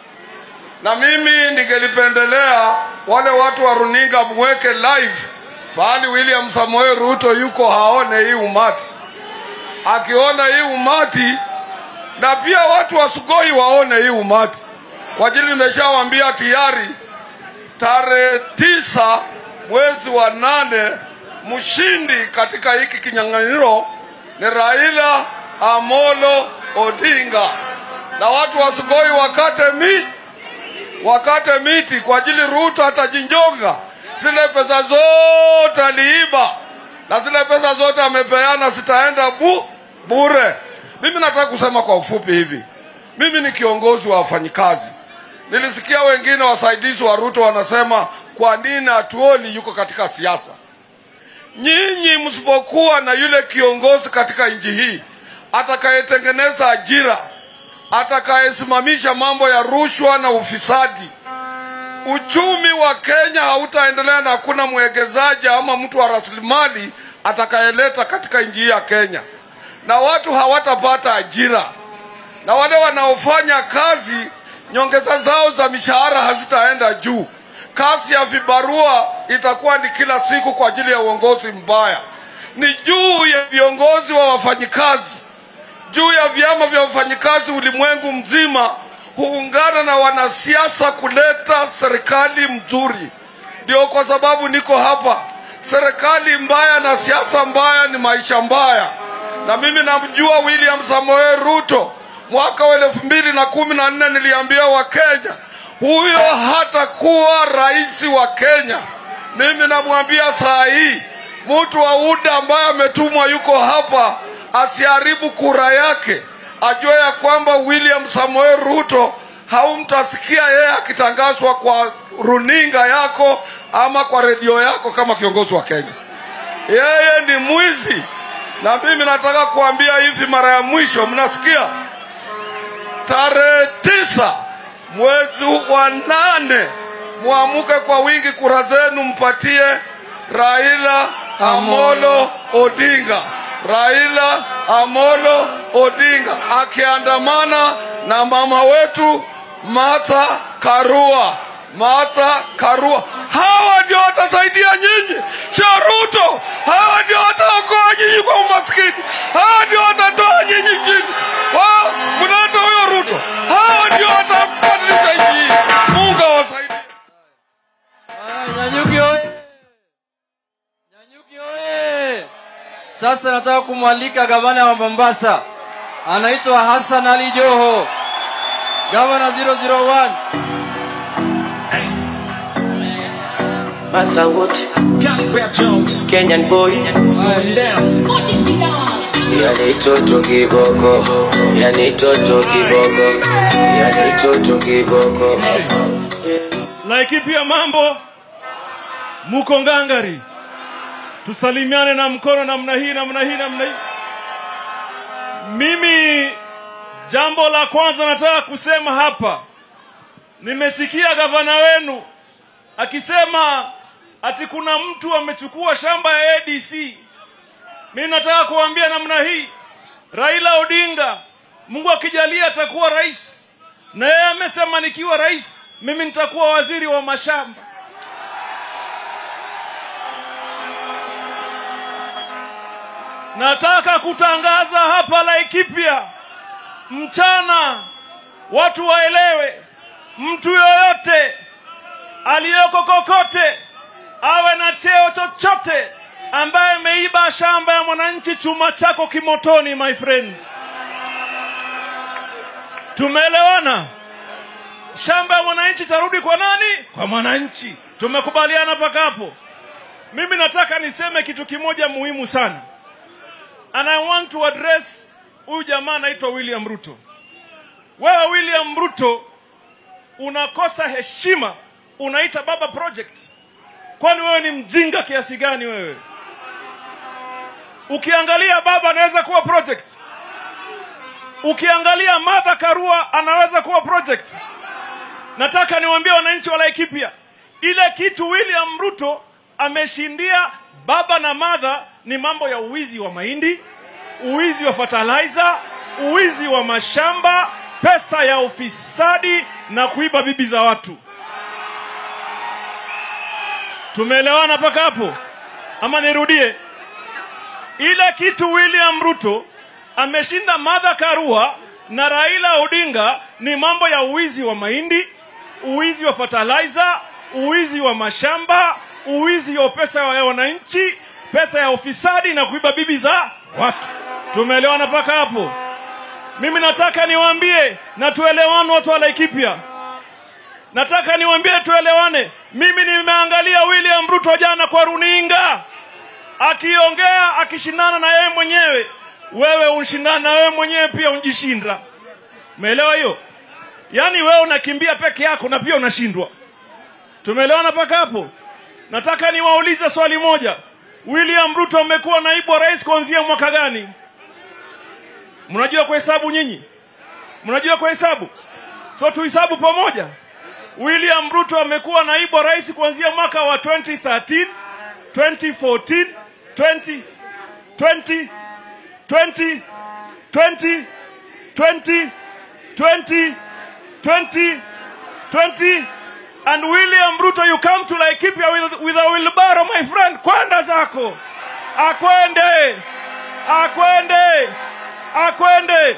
na mimi ningelipendelea wale watu wa runinga mweke live pahali William Samoei Ruto yuko, haone hii umati. Akiona hii umati, na pia watu wa Sugoi waone hii umati, kwa ajili nimeshawaambia tayari tarehe tisa mwezi wa nane mshindi katika hiki kinyang'anyiro ni Raila Amolo Odinga, na watu wa Sugoi wakate mi wakate miti kwa ajili Ruto atajinjonga. Zile pesa zote aliiba na zile pesa zote amepeana zitaenda bu bure. Mimi nataka kusema kwa ufupi hivi, mimi ni kiongozi wa wafanyikazi. Nilisikia wengine wasaidizi wa Ruto wanasema kwa nini hatuoni yuko katika siasa. Nyinyi msipokuwa na yule kiongozi katika nchi hii atakayetengeneza ajira, atakayesimamisha mambo ya rushwa na ufisadi, uchumi wa Kenya hautaendelea na hakuna mwekezaji ama mtu wa rasilimali atakayeleta katika nchi hii ya Kenya, na watu hawatapata ajira, na wale wanaofanya kazi nyongeza zao za mishahara hazitaenda juu. Kazi ya vibarua itakuwa ni kila siku kwa ajili ya uongozi mbaya. Ni juu ya viongozi wa wafanyikazi, juu ya vyama vya wafanyikazi ulimwengu mzima huungana na wanasiasa kuleta serikali mzuri. Ndio kwa sababu niko hapa. Serikali mbaya na siasa mbaya ni maisha mbaya, na mimi namjua William Samoei Ruto. Mwaka wa elfu mbili na kumi na nne niliambia Wakenya huyo hatakuwa rais wa Kenya. Mimi namwambia saa hii mtu wa UDA ambaye ametumwa yuko hapa asiharibu kura yake, ajue ya kwamba William Samoei Ruto haumtasikia yeye akitangazwa kwa runinga yako ama kwa redio yako kama kiongozi wa Kenya. Yeye ni mwizi, na mimi nataka kuambia hivi mara ya mwisho, mnasikia? Tarehe tisa mwezi wa nane mwamuke kwa wingi, kura zenu mpatie Raila Amolo Odinga. Raila Amolo Odinga akiandamana na mama wetu Martha Karua. Martha Karua, hawa ndio watasaidia nyinyi, sio Ruto. Hawa ndio wataokoa nyinyi kwa umaskini, hawa ndio watatoa nyinyi chini. Wao mnaita huyo Ruto, hawa ndio watabadilisha nchi hii. Mungu awasaidie.
Nyanyuki oye! Nyanyuki oye! Sasa nataka kumwalika gavana wa Mombasa, anaitwa Hassan Ali Joho, gavana 001.
Massa wote Kenyan boy Yani toto kiboko Yani toto kiboko Yani toto kiboko
Laikipia mambo, muko ngangari, tusalimiane na mkono namna hii namna hii namna hii. Mimi jambo la kwanza nataka kusema hapa, nimesikia gavana wenu akisema ati kuna mtu amechukua shamba ya ADC. Mimi nataka kuambia namna hii, Raila Odinga, Mungu akijalia atakuwa rais, na yeye amesema nikiwa rais mimi nitakuwa waziri wa mashamba. Nataka kutangaza hapa Laikipia mchana, watu waelewe, mtu yoyote aliyoko kokote awe na cheo chochote ambaye ameiba shamba ya mwananchi, chuma chako kimotoni, my friend. Tumeelewana? Shamba ya mwananchi tarudi kwa nani? Kwa mwananchi. Tumekubaliana mpaka hapo. Mimi nataka niseme kitu kimoja muhimu sana, and I want to address huyu jamaa anaitwa William Ruto. Wewe William Ruto unakosa heshima, unaita baba project. Kwani wewe ni mjinga kiasi gani wewe? Ukiangalia baba anaweza kuwa project, ukiangalia Martha Karua anaweza kuwa project. Nataka niwaambie wananchi wa Laikipia, ile kitu William Ruto ameshindia baba na Martha ni mambo ya uwizi wa mahindi,
uwizi wa fertilizer, uwizi wa mashamba, pesa ya ufisadi na kuiba bibi za watu. Tumeelewana mpaka hapo? Ama nirudie? Ile kitu William Ruto ameshinda Martha Karua na Raila Odinga ni mambo ya uwizi wa mahindi, uwizi wa fertilizer, uwizi wa mashamba, uwizi wa pesa ya wananchi, pesa ya ufisadi na kuiba bibi za watu. Tumeelewana mpaka hapo? Mimi nataka niwaambie na tuelewane, watu wa Laikipia. Nataka niwaambie tuelewane. Mimi nimeangalia William Ruto jana kwa runinga akiongea akishindana na yeye mwenyewe. Wewe unshindana na wewe mwenyewe pia unjishinda. Umeelewa hiyo? Yaani wewe unakimbia peke yako na pia unashindwa. Tumeelewana mpaka hapo? Nataka niwaulize swali moja. William Ruto amekuwa naibu wa rais kuanzia mwaka gani? Mnajua kuhesabu nyinyi? Mnajua kuhesabu? So tuhesabu pamoja. William Ruto amekuwa naibu wa rais kuanzia mwaka wa 2013, 2014, 20, 20, 20, 20, 20, 20, 20, 20, and William Ruto, you come to Laikipia with, with a wheelbarrow, my friend. Kwenda zako, akwende, akwende, akwende.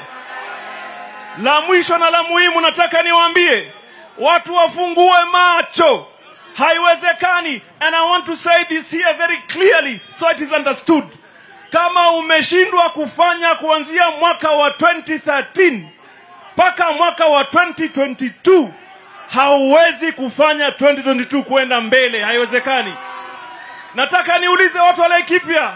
La mwisho na la muhimu, nataka niwaambie watu wafungue macho. Haiwezekani, and I want to say this here very clearly so it is understood. Kama umeshindwa kufanya kuanzia mwaka wa 2013 mpaka mwaka wa 2022 hauwezi kufanya 2022 kwenda mbele, haiwezekani. Nataka niulize watu wa Laikipia,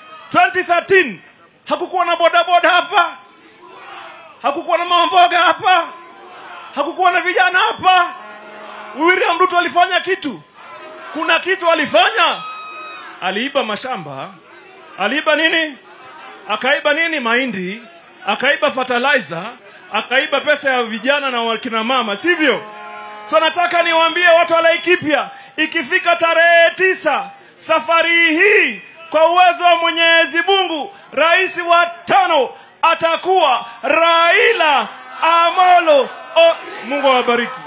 2013 hakukuwa na bodaboda hapa, hakukuwa na mamboga hapa, hakukuwa na vijana hapa. William Ruto alifanya kitu? Kuna kitu alifanya? Aliiba mashamba, aliiba nini? Akaiba nini? Mahindi, akaiba fertilizer, akaiba pesa ya vijana na wakina mama, sivyo? So nataka niwaambie watu wa Laikipia, ikifika tarehe tisa safari hii, kwa uwezo wa Mwenyezi Mungu, rais wa tano atakuwa Raila Amolo o, Mungu awabariki.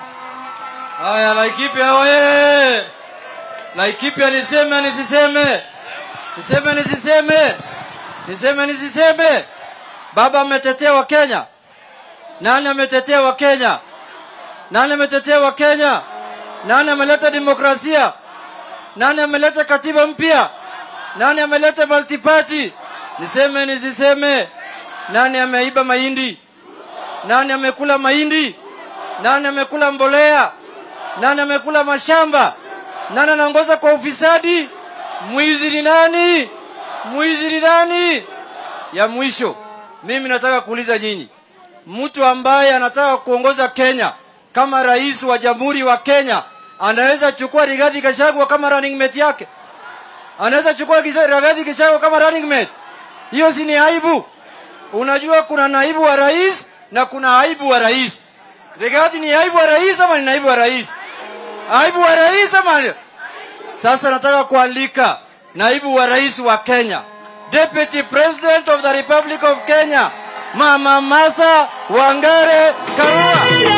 Haya, Laikipia oye! Laikipia niseme nisiseme? Niseme nisiseme? Niseme nisiseme? Baba ametetea wa Kenya. Nani ametetea wa Kenya? Nani ametetea wa Kenya? Nani ameleta demokrasia? Nani ameleta katiba mpya? Nani ameleta multiparty? Niseme nisiseme? Nani ameiba mahindi? Nani amekula mahindi? Nani amekula mbolea? Nani amekula mashamba? Nani anaongoza kwa ufisadi? Mwizi ni nani? Mwizi ni nani? Ya mwisho, mimi nataka kuuliza nyinyi, mtu ambaye anataka kuongoza Kenya kama rais wa jamhuri wa Kenya anaweza chukua Rigathi Gachagua kama running mate yake? Anaweza chukua Gisa- Rigathi Gachagua kama running mate? Hiyo si ni aibu? Unajua kuna naibu wa rais na kuna aibu wa rais. Rigathi ni aibu wa rais ama ni naibu wa rais? Aibu wa rais ama ni- sasa nataka kualika naibu wa rais wa Kenya, Deputy President of the Republic of Kenya, Mama Martha Wangare Karua.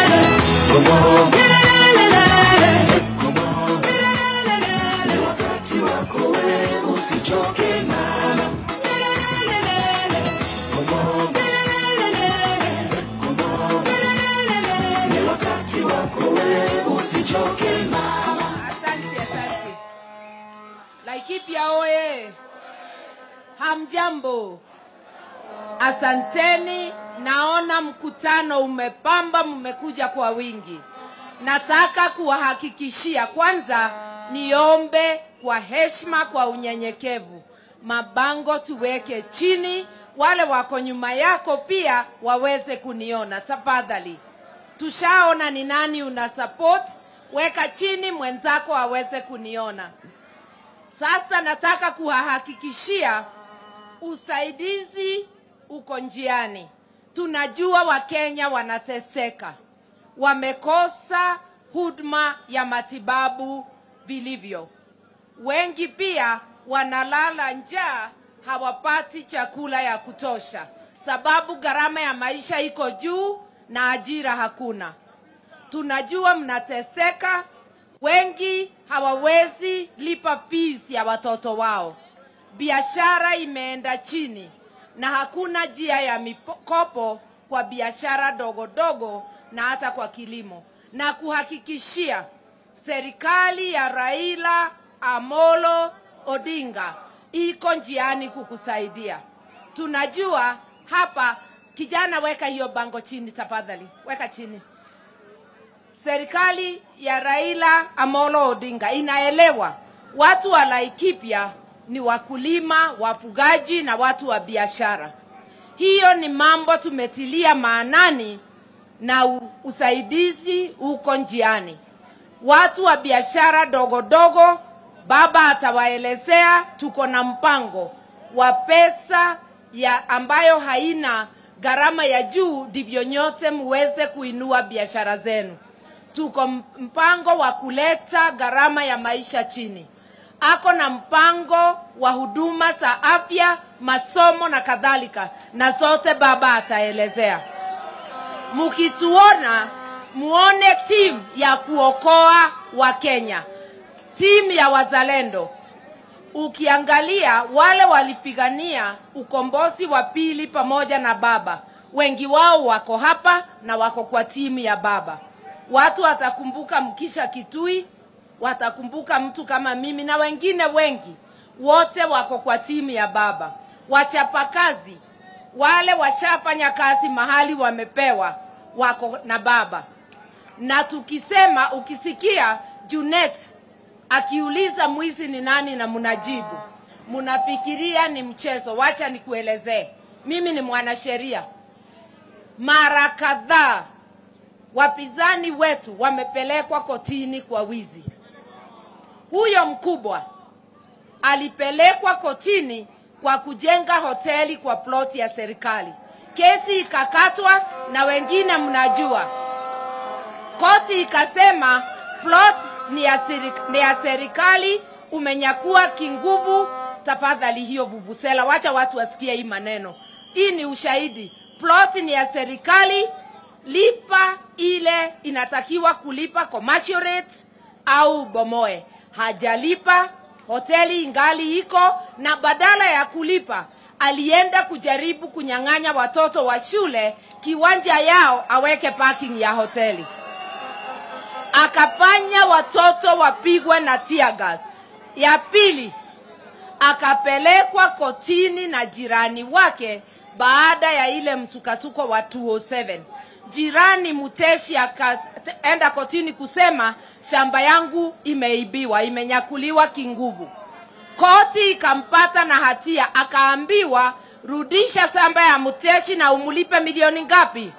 Asante, asante. Laikipia oye! Hamjambo, asanteni. Naona mkutano umepamba, mmekuja kwa wingi. Nataka kuwahakikishia kwanza, niombe kwa heshima, kwa unyenyekevu, mabango tuweke chini, wale wako nyuma yako pia waweze kuniona tafadhali. Tushaona ni nani una support, weka chini mwenzako aweze kuniona. Sasa nataka kuwahakikishia usaidizi uko njiani. Tunajua Wakenya wanateseka, wamekosa huduma ya matibabu vilivyo. Wengi pia wanalala njaa hawapati chakula ya kutosha, sababu gharama ya maisha iko juu na ajira hakuna. Tunajua mnateseka, wengi hawawezi lipa fees ya watoto wao, biashara imeenda chini na hakuna njia ya mikopo kwa biashara dogo dogo na hata kwa kilimo, na kuhakikishia serikali ya Raila Amolo Odinga iko njiani kukusaidia. Tunajua hapa, kijana, weka hiyo bango chini tafadhali, weka chini. Serikali ya Raila Amolo Odinga inaelewa watu wa Laikipia ni wakulima, wafugaji na watu wa biashara. Hiyo ni mambo tumetilia maanani na u- usaidizi uko njiani. Watu wa biashara dogo dogo, baba atawaelezea, tuko na mpango wa pesa ya ambayo haina gharama ya juu, ndivyo nyote muweze kuinua biashara zenu. Tuko m- mpango wa kuleta gharama ya maisha chini. Ako na mpango wa huduma za afya, masomo na kadhalika, na zote baba ataelezea. Mkituona muone timu ya kuokoa wa Kenya, timu ya wazalendo. Ukiangalia wale walipigania ukombozi wa pili pamoja na baba, wengi wao wako hapa na wako kwa timu ya baba. Watu watakumbuka Mkisha Kitui, watakumbuka mtu kama mimi na wengine wengi, wote wako kwa timu ya baba. Wachapakazi wale washafanya kazi mahali wamepewa, wako na baba. Na tukisema, ukisikia Junet akiuliza mwizi ni nani na mnajibu, mnafikiria ni mchezo. Wacha nikuelezee, mimi ni mwanasheria. Mara kadhaa wapinzani wetu wamepelekwa kotini kwa wizi. Huyo mkubwa alipelekwa kotini kwa kujenga hoteli kwa ploti ya serikali. Kesi ikakatwa na wengine mnajua, koti ikasema plot ni ya, siri, ni ya serikali, umenyakua kinguvu. Tafadhali hiyo vuvusela, wacha watu wasikie hii maneno. Hii ni ushahidi, plot ni ya serikali, lipa ile inatakiwa kulipa commercial rate au bomoe. Hajalipa, hoteli ingali iko, na badala ya kulipa alienda kujaribu kunyang'anya watoto wa shule kiwanja yao aweke parking ya hoteli akafanya watoto wapigwe na tear gas. Ya pili, akapelekwa kotini na jirani wake baada ya ile msukasuko wa 207. Jirani Muteshi akaenda kotini kusema shamba yangu imeibiwa, imenyakuliwa kinguvu. Koti ikampata na hatia, akaambiwa rudisha shamba ya Muteshi na umulipe milioni ngapi?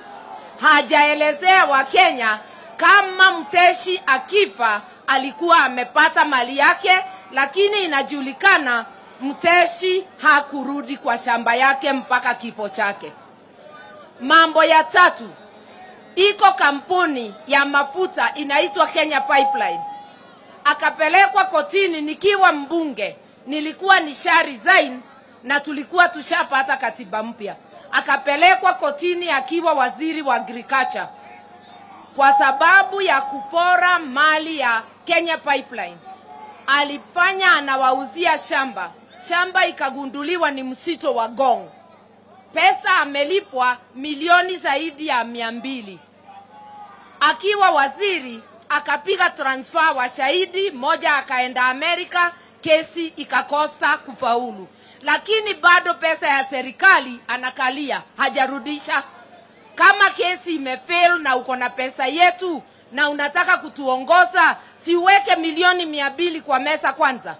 Hajaelezea Wakenya kama Mteshi akifa alikuwa amepata mali yake, lakini inajulikana Mteshi hakurudi kwa shamba yake mpaka kifo chake. Mambo ya tatu, iko kampuni ya mafuta inaitwa Kenya Pipeline, akapelekwa kotini nikiwa mbunge, nilikuwa nisha resign na tulikuwa tushapata katiba mpya. Akapelekwa kotini akiwa waziri wa agriculture kwa sababu ya kupora mali ya Kenya Pipeline. Alifanya anawauzia shamba, shamba ikagunduliwa ni msito wa Gong. Pesa amelipwa milioni zaidi ya mia mbili. Akiwa waziri akapiga transfer wa shahidi mmoja akaenda Amerika, kesi ikakosa kufaulu, lakini bado pesa ya serikali anakalia, hajarudisha kama kesi imefail na uko na pesa yetu na unataka kutuongoza, siuweke milioni mia mbili kwa meza kwanza.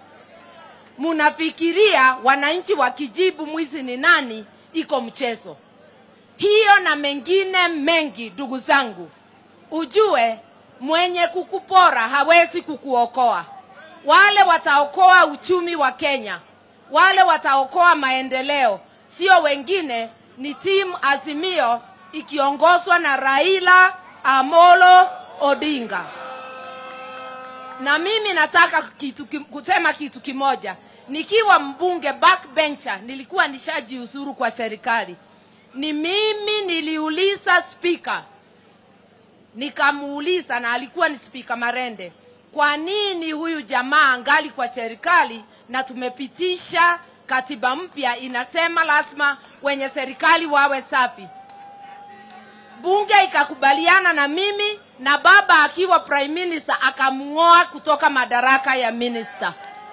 Munafikiria wananchi wakijibu mwizi ni nani, iko mchezo. Hiyo na mengine mengi, ndugu zangu, ujue mwenye kukupora hawezi kukuokoa. Wale wataokoa uchumi wa Kenya, wale wataokoa maendeleo, sio wengine, ni timu Azimio ikiongozwa na Raila Amolo Odinga. Na mimi nataka kitu, kim- kusema kitu kimoja. nikiwa mbunge backbencher nilikuwa nishajiuzuru kwa serikali ni mimi niliuliza spika nikamuuliza na alikuwa ni spika marende kwa nini huyu jamaa angali kwa serikali na tumepitisha katiba mpya inasema lazima wenye serikali wawe safi bunge ikakubaliana na mimi na baba akiwa prime minister akamng'oa kutoka madaraka ya minister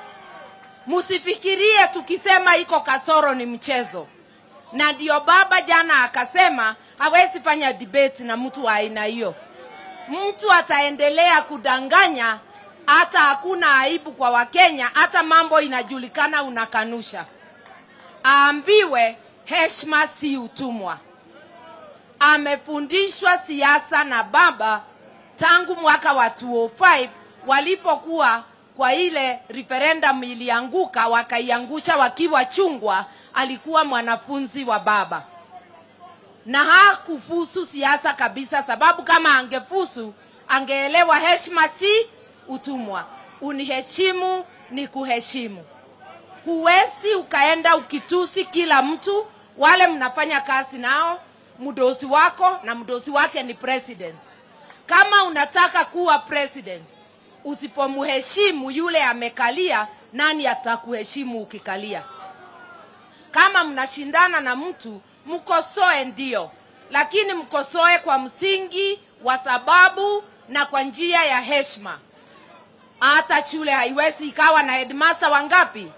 msifikirie tukisema iko kasoro ni mchezo na ndio baba jana akasema hawezi fanya debate na mtu wa aina hiyo mtu ataendelea kudanganya hata hakuna aibu kwa wakenya hata mambo inajulikana unakanusha aambiwe heshima si utumwa amefundishwa siasa na baba tangu mwaka wa 205 walipokuwa kwa ile referendum ilianguka wakaiangusha wakiwa chungwa alikuwa mwanafunzi wa baba na hakufusu siasa kabisa sababu kama angefusu angeelewa heshima si utumwa uniheshimu ni kuheshimu huwezi ukaenda ukitusi kila mtu wale mnafanya kazi nao mdosi wako na mdosi wake ni president kama unataka kuwa president usipomheshimu yule amekalia nani atakuheshimu ukikalia kama mnashindana na mtu mkosoe ndio lakini mkosoe kwa msingi wa sababu na kwa njia ya heshima hata shule haiwezi ikawa na headmaster wangapi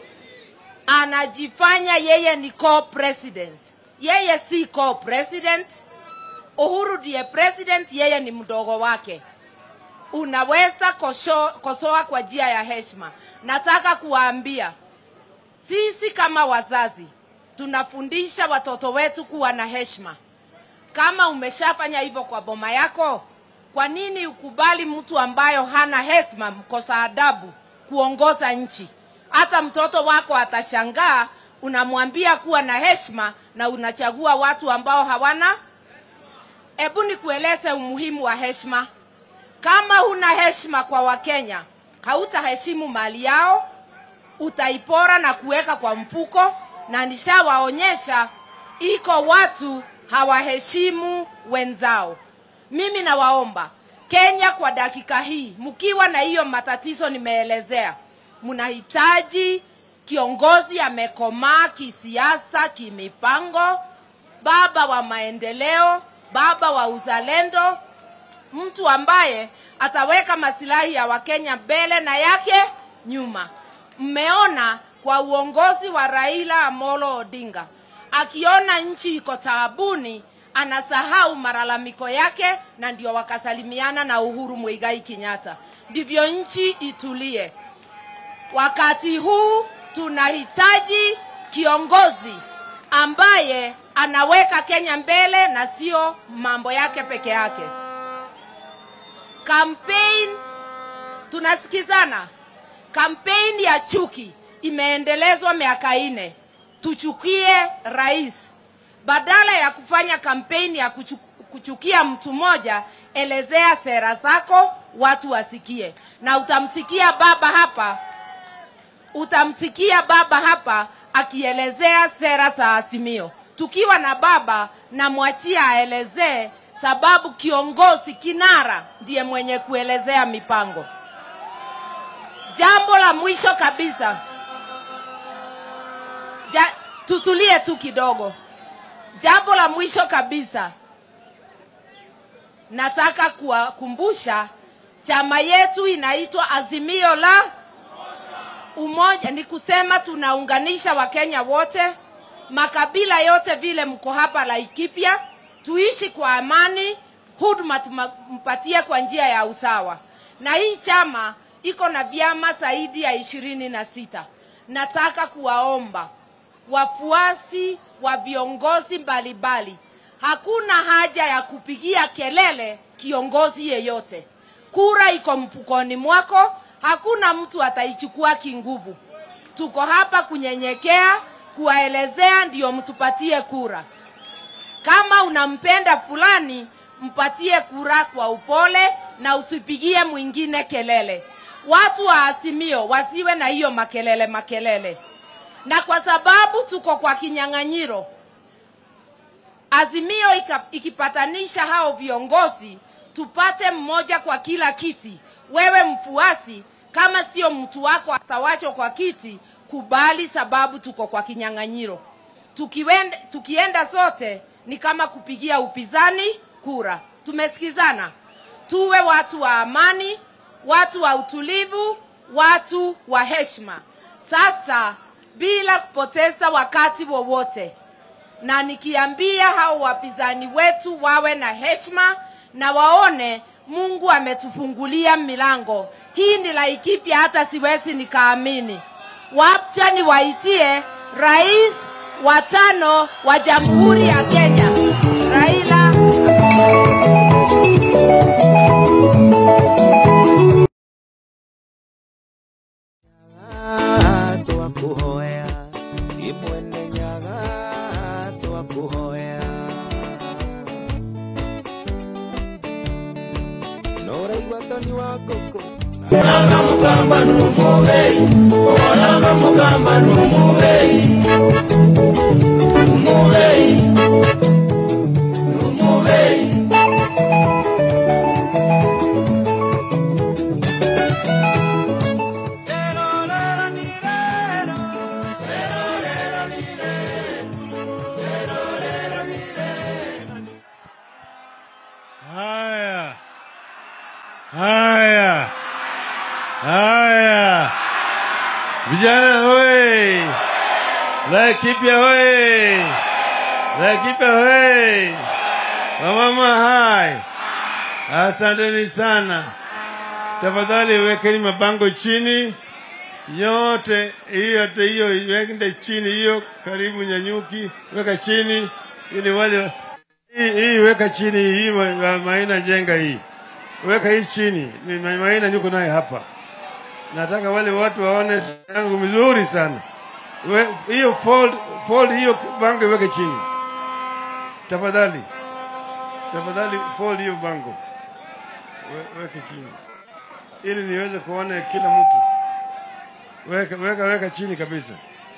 anajifanya yeye ni co-president yeye si co-president uhuru ndiye president yeye ni mdogo wake unaweza kosho, kosoa kwa njia ya heshima nataka kuwaambia sisi kama wazazi tunafundisha watoto wetu kuwa na heshima kama umeshafanya hivyo kwa boma yako kwa nini ukubali mtu ambayo hana heshima mkosa adabu kuongoza nchi hata mtoto wako atashangaa unamwambia kuwa na heshima na unachagua watu ambao hawana hebu nikueleze umuhimu wa heshima kama huna heshima kwa wakenya hautaheshimu mali yao utaipora na kuweka kwa mfuko na nishawaonyesha iko watu hawaheshimu wenzao mimi nawaomba kenya kwa dakika hii mkiwa na hiyo matatizo nimeelezea mnahitaji kiongozi amekomaa kisiasa kimipango baba wa maendeleo baba wa uzalendo mtu ambaye ataweka masilahi ya wakenya mbele na yake nyuma mmeona kwa uongozi wa raila amolo odinga akiona nchi iko taabuni anasahau malalamiko yake na ndio wakasalimiana na uhuru mwigai kenyatta ndivyo nchi itulie wakati huu tunahitaji kiongozi ambaye anaweka kenya mbele na sio mambo yake peke yake campaign tunasikizana kampeni ya chuki imeendelezwa miaka nne tuchukie rais badala ya kufanya kampeni ya kuchu, kuchukia mtu mmoja elezea sera zako watu wasikie na utamsikia baba hapa utamsikia baba hapa akielezea sera za azimio tukiwa na baba namwachia aelezee sababu kiongozi kinara ndiye mwenye kuelezea mipango jambo la mwisho kabisa ja, tutulie tu kidogo jambo la mwisho kabisa nataka kuwakumbusha chama yetu inaitwa azimio la umoja ni kusema tunaunganisha wakenya wote makabila yote vile mko hapa laikipia tuishi kwa amani huduma tumpatie kwa njia ya usawa na hii chama iko na vyama zaidi ya ishirini na sita nataka kuwaomba wafuasi wa viongozi mbalimbali hakuna haja ya kupigia kelele kiongozi yeyote kura iko mfukoni mwako hakuna mtu ataichukua kinguvu tuko hapa kunyenyekea kuwaelezea ndio mtupatie kura kama unampenda fulani mpatie kura kwa upole na usipigie mwingine kelele watu wa Azimio wasiwe na hiyo makelele makelele, na kwa sababu tuko kwa kinyang'anyiro, Azimio ika- ikipatanisha hao viongozi, tupate mmoja kwa kila kiti. Wewe mfuasi, kama sio mtu wako atawachwa kwa kiti, kubali, sababu tuko kwa kinyang'anyiro. Tukiwende, tukienda sote ni kama kupigia upinzani kura. Tumesikizana? Tuwe watu wa amani, watu wa utulivu, watu wa heshima. Sasa bila kupoteza wakati wowote, na nikiambia hao wapinzani wetu wawe na heshima na waone Mungu ametufungulia milango. Hii ni Laikipia, hata siwezi nikaamini. Wacha niwaitie rais wa tano wa Jamhuri ya Kenya, Raila
twakuhoya imwene nyaga twakuhoya noraigua toni wa ngũkũ Onaga mugamba numubei Onaga mugamba numubei Numubei Numubei
Haya, haya, haya, vijana hoye, Laikipia hoye, Laikipia hoye, wamama hai, asanteni sana. Tafadhali wekeni mabango chini yote, hiyo yote hiyo wekende chini, hiyo karibu Nyanyuki, weka chini ili wale hii, hii weka chini hii ma- ma- Maina jenga hii, weka hii chini. Ni Ma- Maina niko naye hapa, nataka wale watu waone yangu mzuri sana. We- Hiyo fold, fold hiyo bango weke chini tafadhali, tafadhali fold hiyo bango We- weke chini ili niweze kuona kila mtu. Weka, weka, weka chini kabisa.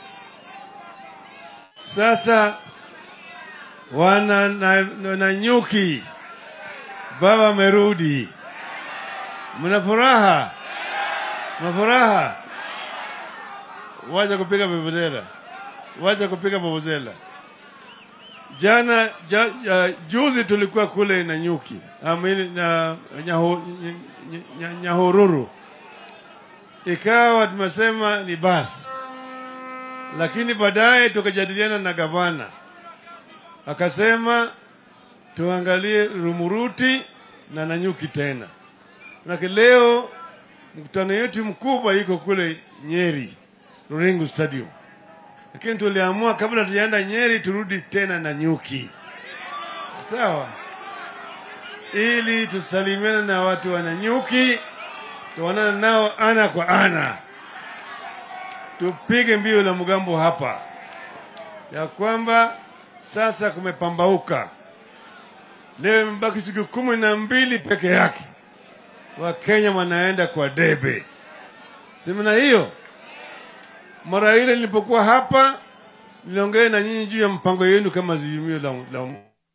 Sasa wana na, na, na nyuki, baba amerudi, mna furaha, mna furaha. Wacha kupiga vuvuzela, wacha kupiga vuvuzela. Jana ja, ja, juzi tulikuwa kule na nyuki amini na nyaho, ny, ny, ny, Nyahururu, ikawa tumesema ni basi, lakini baadaye tukajadiliana na gavana akasema tuangalie Rumuruti na Nanyuki tena. Manake leo mkutano yetu mkubwa iko kule Nyeri, Ruringu Stadium, lakini tuliamua kabla tujaenda Nyeri turudi tena Nanyuki, sawa, ili tusalimiane na watu wa Nanyuki, tuonane nao ana kwa ana, tupige mbio la mgambo hapa ya kwamba sasa kumepambauka. Leo imebaki siku kumi na mbili peke yake, Wakenya wanaenda kwa debe. Semina hiyo, mara ile nilipokuwa hapa, niliongea na nyinyi juu ya mpango yenu kama Azimio la, la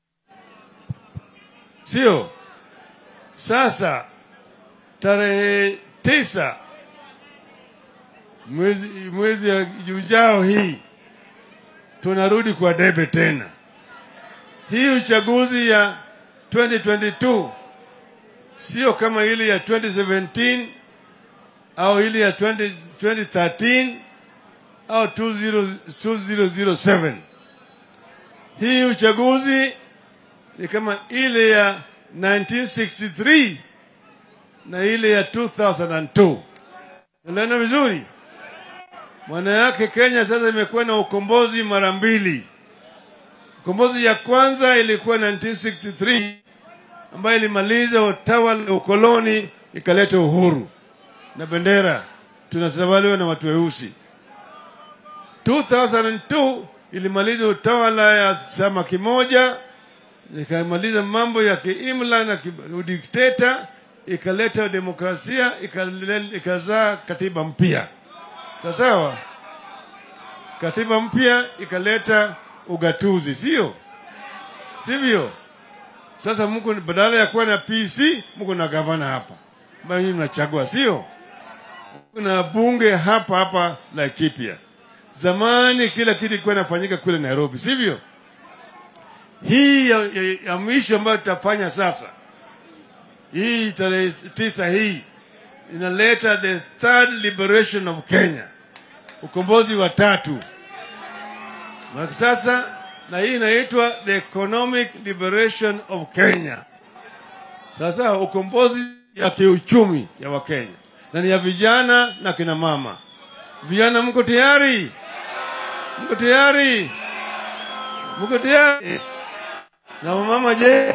sio? Sasa tarehe tisa mwezi, mwezi ya ujao hii tunarudi kwa debe tena. Hii uchaguzi ya 2022 sio kama ile ya 2017 au ile ya 20, 2013 au 20, 2007. Hii uchaguzi ni kama ile ya 1963 na ile ya 2002. Unaelewana vizuri? Maana yake Kenya sasa imekuwa na ukombozi mara mbili. Ukombozi ya kwanza ilikuwa 1963 ambayo ilimaliza utawala ukoloni ikaleta uhuru na bendera tunatawaliwa na watu weusi. 2002 ilimaliza utawala ya chama kimoja ikamaliza mambo ya kiimla na ki- udikteta
ikaleta demokrasia ikale- ikazaa katiba mpya sawa sawa katiba mpya ikaleta ugatuzi sio sivyo sasa mko badala ya kuwa na pc mko na gavana hapa ambayo nyinyi mnachagua sio kuna bunge hapa hapa Laikipia. Zamani kila kitu ilikuwa inafanyika kule Nairobi, sivyo? Hii ya, ya, ya mwisho ambayo tutafanya sasa, hii tarehe tisa hii inaleta the third liberation of Kenya, ukombozi wa tatu. Na sasa na hii inaitwa the economic liberation of Kenya. Sasa ukombozi ya kiuchumi ya Wakenya na ni ya vijana na kina mama. Vijana, mko tayari? Mko tayari? Mko tayari? Na wamama je?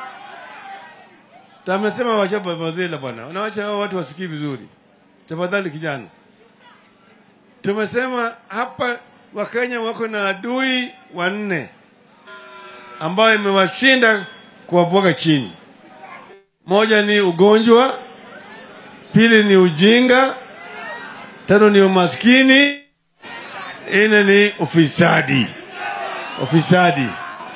Tamesema wacha babazela bwana, unawacha hao watu wasikii vizuri. Tafadhali kijana, tumesema hapa Wakenya wako na adui wanne ambayo imewashinda kuwabwaga chini. Moja ni ugonjwa, pili ni ujinga, tano ni umaskini, nne ni ufisadi. Ufisadi.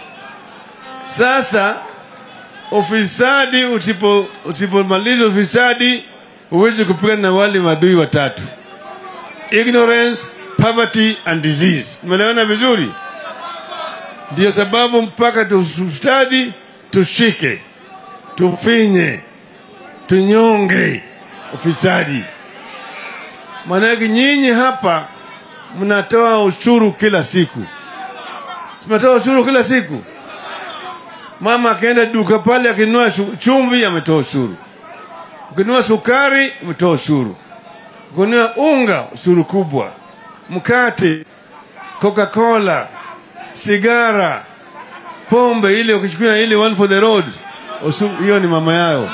Sasa ufisadi, usipo usipomaliza ufisadi, huwezi kupigana na wale maadui watatu: ignorance, poverty and disease. Umeelewana vizuri? Ndio sababu mpaka tustadi, tushike, tufinye, tunyonge ufisadi. Maanake nyinyi hapa mnatoa ushuru kila siku, mnatoa ushuru kila siku. Mama akienda duka pale akinunua shu- chumvi ametoa ushuru, ukinunua sukari umetoa ushuru, ukinunua unga ushuru kubwa, mkate, Coca-Cola, sigara, pombe ile ukichukua ile one for the road, usu- hiyo ni mama yao.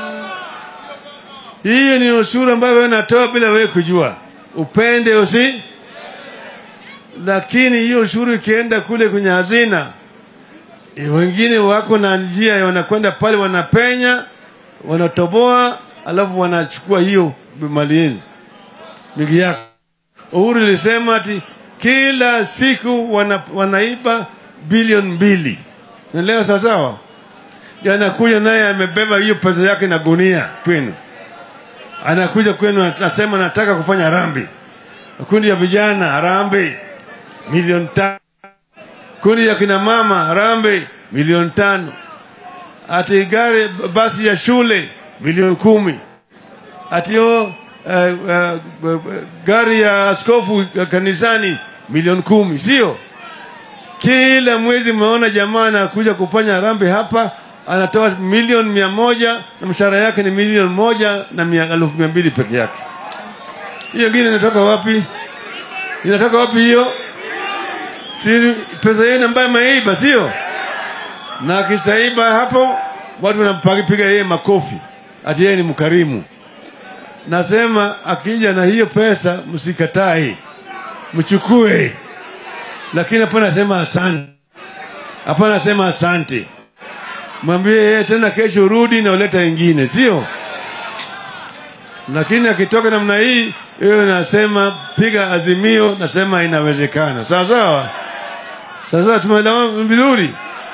Hiyo ni ushuru ambayo wewe unatoa bila wewe kujua, upende usi. Lakini hiyo ushuru ikienda kule kwenye hazina, eh, wengine wako na njia ya wanakwenda pale, wanapenya, wanatoboa, alafu wanachukua hiyo mali yenu, migi yako. Uhuru ilisema ati kila siku wana, wanaiba bilioni mbili. Naelewa sawasawa? Anakuja naye amebeba hiyo pesa yake na gunia kwenu anakuja kwenu anasema nataka kufanya rambi. Kundi ya vijana harambe milioni tano, kundi ya kina mama harambe milioni tano, ati gari basi ya shule milioni kumi, ati o uh, uh, gari ya askofu kanisani milioni kumi, sio? Kila mwezi mmeona jamaa anakuja kufanya rambi hapa anatoa milioni mia moja na mshahara yake ni milioni moja na mia elfu mia mbili peke yake. Hiyo ingine inatoka wapi? Inatoka wapi hiyo? Si pesa yenu ambayo ameiba, sio? Na akishaiba hapo, watu wanampiga yeye makofi ati yeye ni mkarimu. Nasema akija na hiyo pesa, msikatae, mchukue, lakini hapana sema asante, hapana sema asante mwambie yeye tena kesho rudi na uleta ingine, sio? Lakini akitoka namna hii, hiyo nasema piga azimio, nasema inawezekana. Sawa sawa, sawa sawa, tumeelewana vizuri.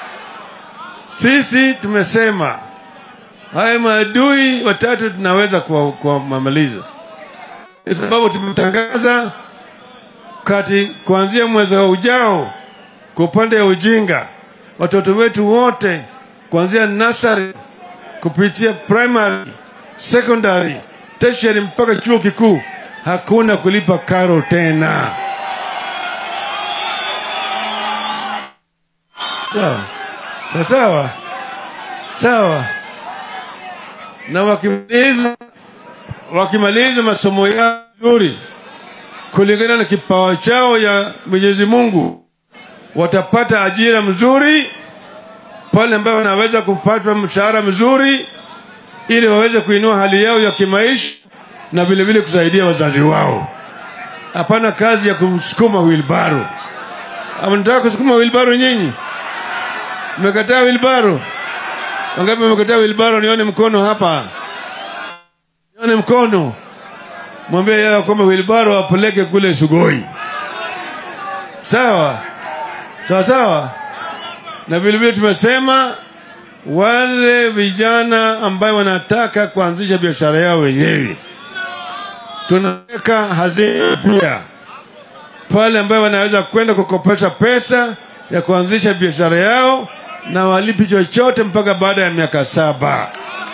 Sisi tumesema haya maadui watatu tunaweza kuwa- kuwamaliza, kwa sababu tumetangaza kati kuanzia mwezi wa ujao, kwa upande wa ujinga, watoto wetu wote kuanzia nursery kupitia primary, secondary, tertiary mpaka chuo kikuu, hakuna kulipa karo tena. Sawa sawa sawa sawa. Na wakimaliza wakimaliza masomo yao vizuri kulingana na kipawa chao ya Mwenyezi Mungu, watapata ajira mzuri pale ambapo wanaweza kupata mshahara mzuri ili waweze kuinua hali yao ya kimaisha na vile vile kusaidia wazazi wao. Hapana kazi ya kusukuma wilbaro. Mnataka kusukuma wilbaro nyinyi? Mmekataa wilbaro? Wangapi mmekataa wilbaro? Nione mkono hapa. Ni mkono, mwambie yeye kwamba wilbaro apeleke kule Sugoi. Sawa sawa sawa. Na vilevile tumesema wale vijana ambayo wanataka kuanzisha biashara yao wenyewe, tunaweka hazina pia pale ambayo wanaweza kwenda kukopesha pesa ya kuanzisha biashara yao na walipi chochote mpaka baada ya miaka saba.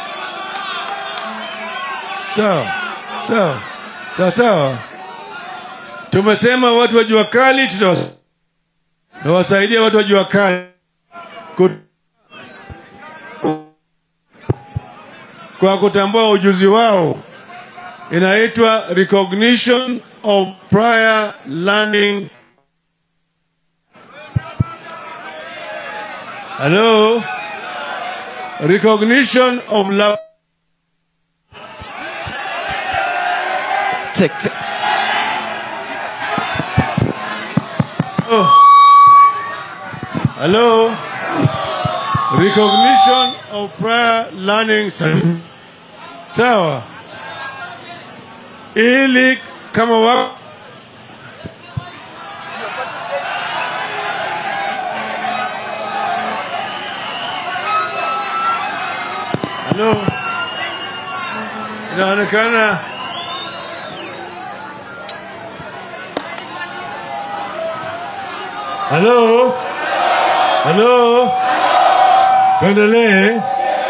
Sawa sawa sawa sawa. Tumesema watu wa jua kali tutawas- tutawasaidia watu wa jua kali Kut- kwa kutambua ujuzi wao, inaitwa recognition of prior learning. Hello, recognition of love.
Check, check.
Oh. Hello? Recognition of prior learning certificate. Sawa. Ili kama wa Hello? Inaonekana Halo? Halo? Tuendelee.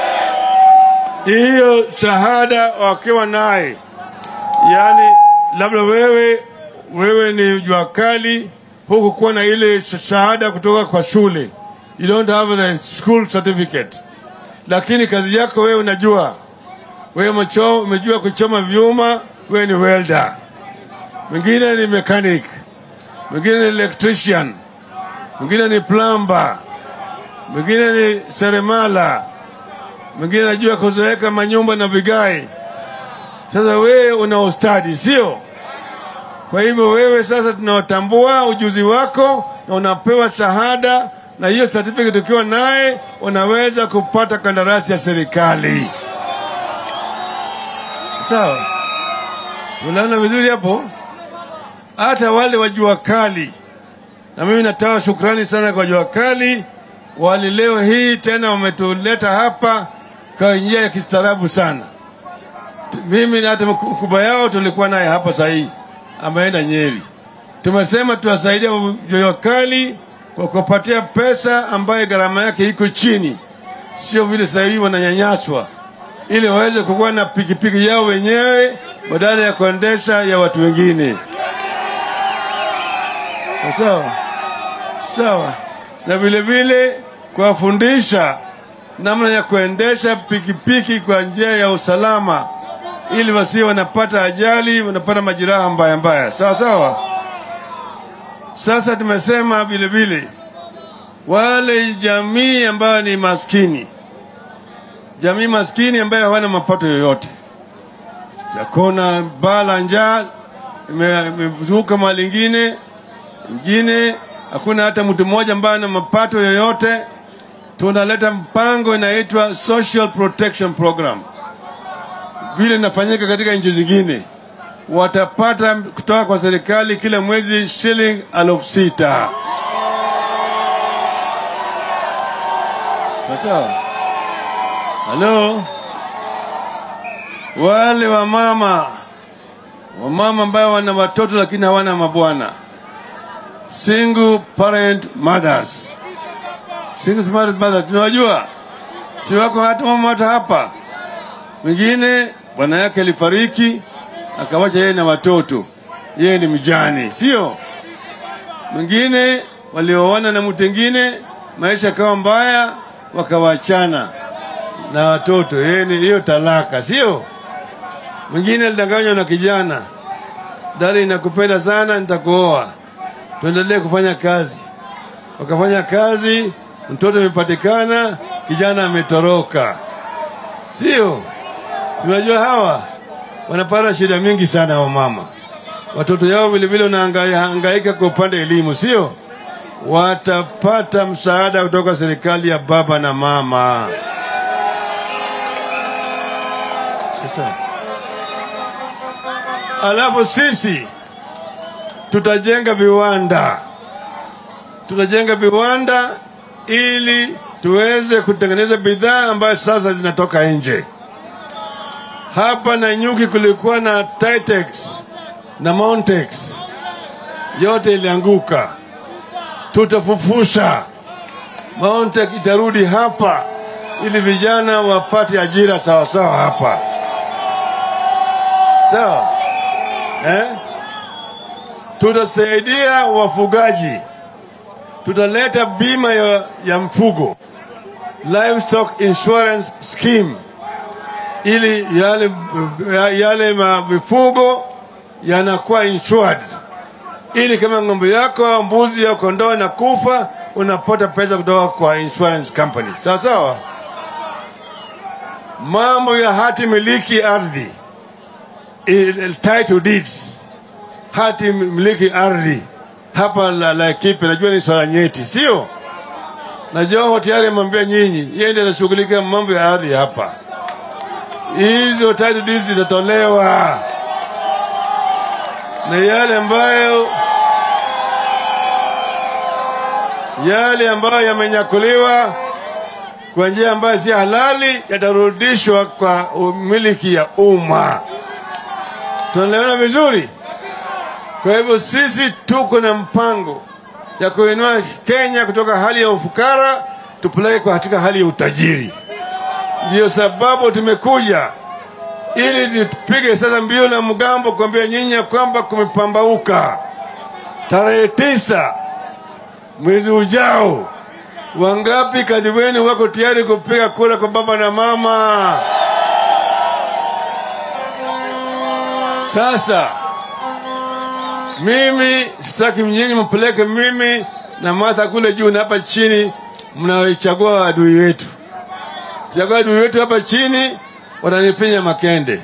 Hiyo shahada wakiwa naye, yaani labda wewe wewe ni jua kali, huku kuwa na ile shahada kutoka kwa shule, you don't have the school certificate, lakini kazi yako wewe unajua, wewe umecho- umejua kuchoma vyuma, wewe ni welder, mwingine ni mechanic, mwingine ni electrician, mwingine ni plumber, mwingine ni seremala, mwingine anajua kuzeeka manyumba na vigai. Sasa wewe una ustadi, sio? Kwa hivyo wewe sasa tunatambua ujuzi wako na unapewa shahada, na hiyo certificate ukiwa naye unaweza kupata kandarasi ya serikali. Sawa, unaona vizuri hapo? Hata wale wa jua kali na mimi natoa shukrani sana kwa jua kali, wali leo hii tena wametuleta hapa kwa njia ya kistaarabu sana. T- Mimi na hata mku- mkubwa yao tulikuwa naye hapa sahii, ameenda Nyeri. Tumesema tuwasaidia jua kali kwa kupatia pesa ambayo gharama yake iko chini, sio vile sasa hivi wananyanyaswa, ili waweze kukuwa na pikipiki yao wenyewe badala ya kuendesha ya watu wengine. Sawa sawa, na vile vile kuwafundisha namna ya kuendesha pikipiki kwa njia ya usalama, ili wasi wanapata ajali, wanapata majeraha mbaya mbaya. Sawa sawa. Sasa tumesema vile vile wale jamii ambayo ni maskini, jamii maskini ambayo hawana mapato yoyote, hakuna baa la njaa ime- imezuka mahali ingine ingine, hakuna hata mtu mmoja ambaye ana mapato yoyote. Tunaleta mpango inaitwa Social Protection Program, vile inafanyika katika nchi zingine. Watapata kutoka kwa serikali kila mwezi shilingi elfu sita. Sawa. Halo, wale wamama wamama ambao wana watoto lakini hawana mabwana single parent mothers. Single parent mothers tunawajua, si wako hata mama hata hapa. Mwingine bwana yake alifariki akawacha yeye na watoto, yeye ni mjane, sio? Mwingine walioana na mtu mwingine, maisha yakawa mbaya, wakawachana na watoto, yeye ni hiyo talaka, sio? Mwingine alidanganywa na kijana, dada, nakupenda sana, nitakuoa tuendelee kufanya kazi. Wakafanya kazi, mtoto amepatikana, kijana ametoroka, sio? Sinajua hawa wanapata shida mingi sana, wa mama watoto yao vilevile wanahangaika kwa upande elimu, sio? Watapata msaada kutoka serikali ya baba na mama. Sasa alafu sisi tutajenga viwanda, tutajenga viwanda ili tuweze kutengeneza bidhaa ambayo sasa zinatoka nje. Hapa Nanyuki kulikuwa na Titex na Montex, yote ilianguka. Tutafufusha Montex, itarudi hapa ili vijana wapate ajira sawasawa hapa, sawa eh? Tutasaidia wafugaji, tutaleta bima ya, ya mfugo livestock insurance scheme ili yale, yale ma- mifugo yanakuwa insured, ili kama ng'ombe yako, mbuzi au kondoo inakufa, unapata pesa kutoka kwa insurance company. Sawa sawa. Mambo ya hati miliki ardhi, il- title deeds, hati miliki ardhi hapa la Laikipia, najua ni swala nyeti, sio? Na Joho tayari amwambia nyinyi, yeye ndiye anashughulika mambo ya ardhi hapa. Hizo title deeds zitatolewa na yale ambayo yale ambayo yamenyakuliwa kwa njia ambayo si halali yatarudishwa kwa umiliki ya umma. Tunaelewana vizuri? Kwa hivyo sisi tuko na mpango ya kuinua Kenya kutoka hali ya ufukara tupeleke kwa katika hali ya utajiri. Ndiyo sababu tumekuja ili tupige sasa mbio na mgambo kuambia nyinyi ya kwamba kumepambauka. Tarehe tisa mwezi ujao, wangapi kati wenu wako tayari kupiga kura kwa baba na mama? Sasa mimi sitaki nyinyi mpeleke mimi na Martha kule juu na hapa chini, mnaichagua adui wetu. Chagua adui wetu hapa chini, watanifinya makende.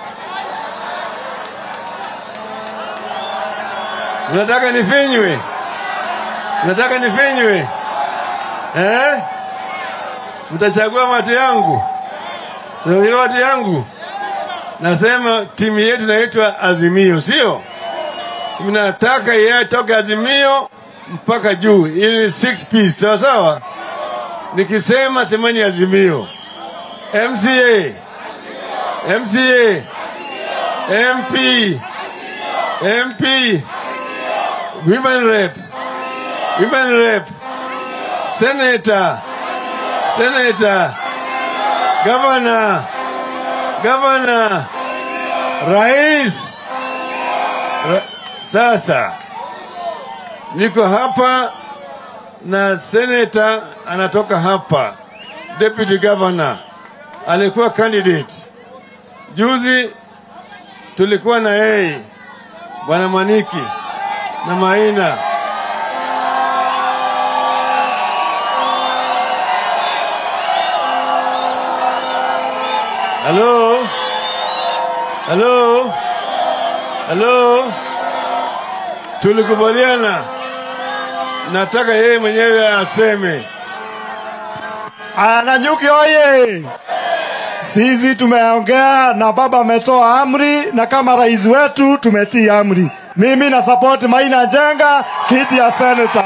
Mnataka nifinywe? Mnataka nifinywe eh? Mtachagua watu yangu, mtachagua watu yangu. Nasema timu yetu inaitwa Azimio, sio? Mnataka yeye atoke Azimio mpaka juu, ili six piece, sawa sawa. Nikisema semeni Azimio, MCA, MCA, MP, MP, women rep, women rep, senator, senator, governor, governor, rais. Ra sasa niko hapa na senator anatoka hapa, deputy governor alikuwa candidate. Juzi tulikuwa na yeye bwana Maniki na Maina. Halo, halo, halo, tulikubaliana, nataka yeye mwenyewe aseme.
Nanyuki oye! Sisi tumeongea na baba ametoa amri, na kama rais wetu tumetii amri. Mimi na support Maina Jenga kiti ya senator.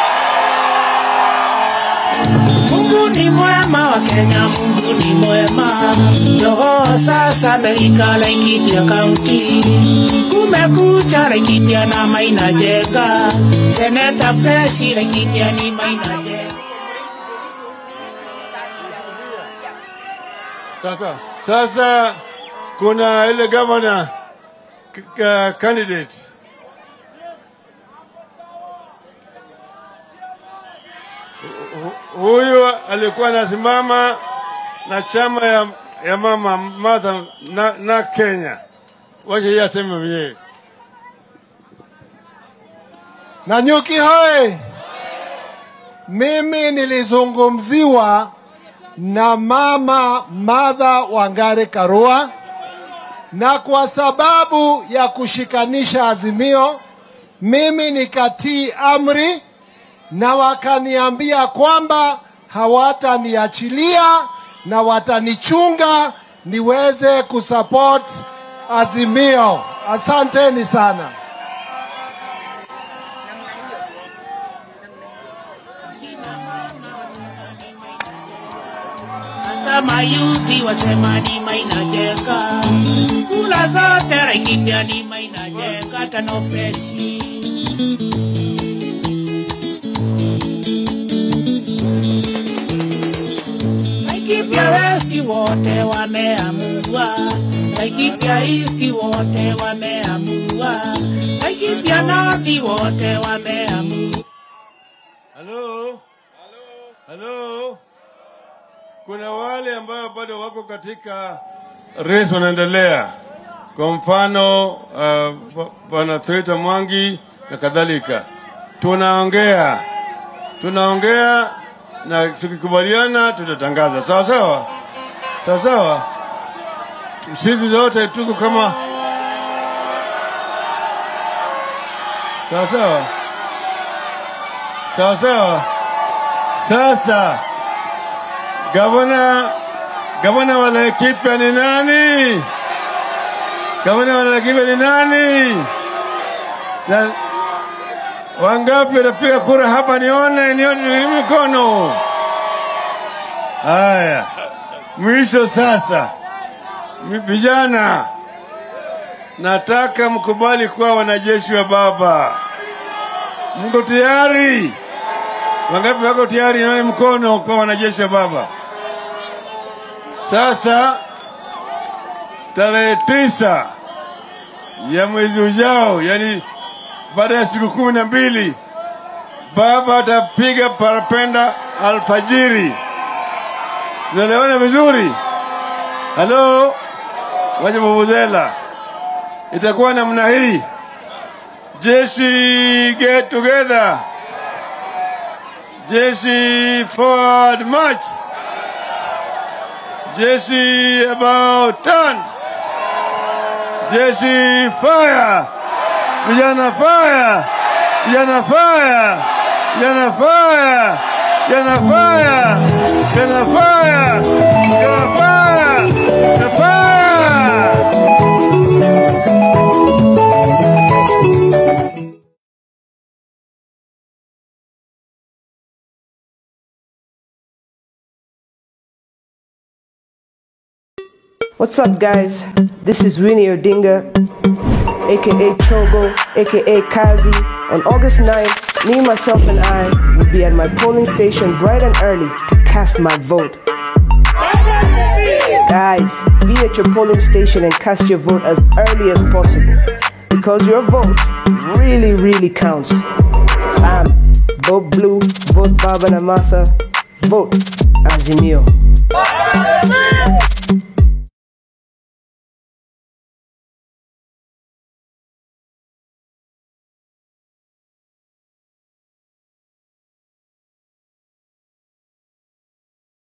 Mungu ni mwema wa Kenya, Mungu ni mwema. Roho sasa Amerika Laikipia kaunti, kumekucha Laikipia na Maina Jenga, seneta fresh Laikipia ni Maina Jenga.
Sasa sasa kuna ile governor k- k- candidate Hu- huyu alikuwa anasimama na chama ya, ya mama Martha na, na Kenya. Wacha yeye aseme mwenyewe.
Nanyuki hoye! Mimi nilizungumziwa na mama Martha Wangare Karua, na kwa sababu ya kushikanisha Azimio, mimi nikatii amri na wakaniambia kwamba hawataniachilia na watanichunga niweze kusupport Azimio. Asanteni sana.
kama yuti wasema ni mainajenga kula zote raikipya ni mainajenga tano freshi Laikipia westi wote wameamua, Laikipia isti wote wameamua, Laikipia northi wote wameamua.
Halo? Halo? Kuna wale ambao bado wako katika race wanaendelea. Kwa mfano uh, b- bwana Thweta Mwangi na kadhalika. Tunaongea, tunaongea na tukikubaliana tutatangaza. Sawa sawa, sawa sawa. Sisi zote tuko kama sawa sawa, sawa sawa. Sasa gavana gavana wa Laikipia ni nani? Gavana wa Laikipia ni nani? Ta- Wangapi watapiga kura hapa? Nione, nione nione mikono. Haya, mwisho sasa. Mi- Vijana, nataka mkubali kuwa wanajeshi wa Baba. Mko tayari? Wangapi wako tayari? Nione mkono kwa wanajeshi wa Baba. Sasa tarehe tisa ya mwezi ujao, yani baada ya siku kumi na mbili baba atapiga parapenda alfajiri. Tunaelewana vizuri? Halo, waje Vuvuzela, itakuwa namna hii. Jeshi get together, jeshi forward march, jeshi about turn, jeshi fire, vijana fire, vijana fire, vijana fire, vijana fire, vijana fire, vijana fire, vijana fire.
What's up, guys? This is Winnie Odinga, aka Chogo, aka Kazi. On August 9th, me, myself, and I will be at my polling station bright and early to cast my vote. Guys, be at your polling station and cast your vote as early as possible because your vote really, really counts. Fam, vote blue, vote Baba Namatha, vote Azimio.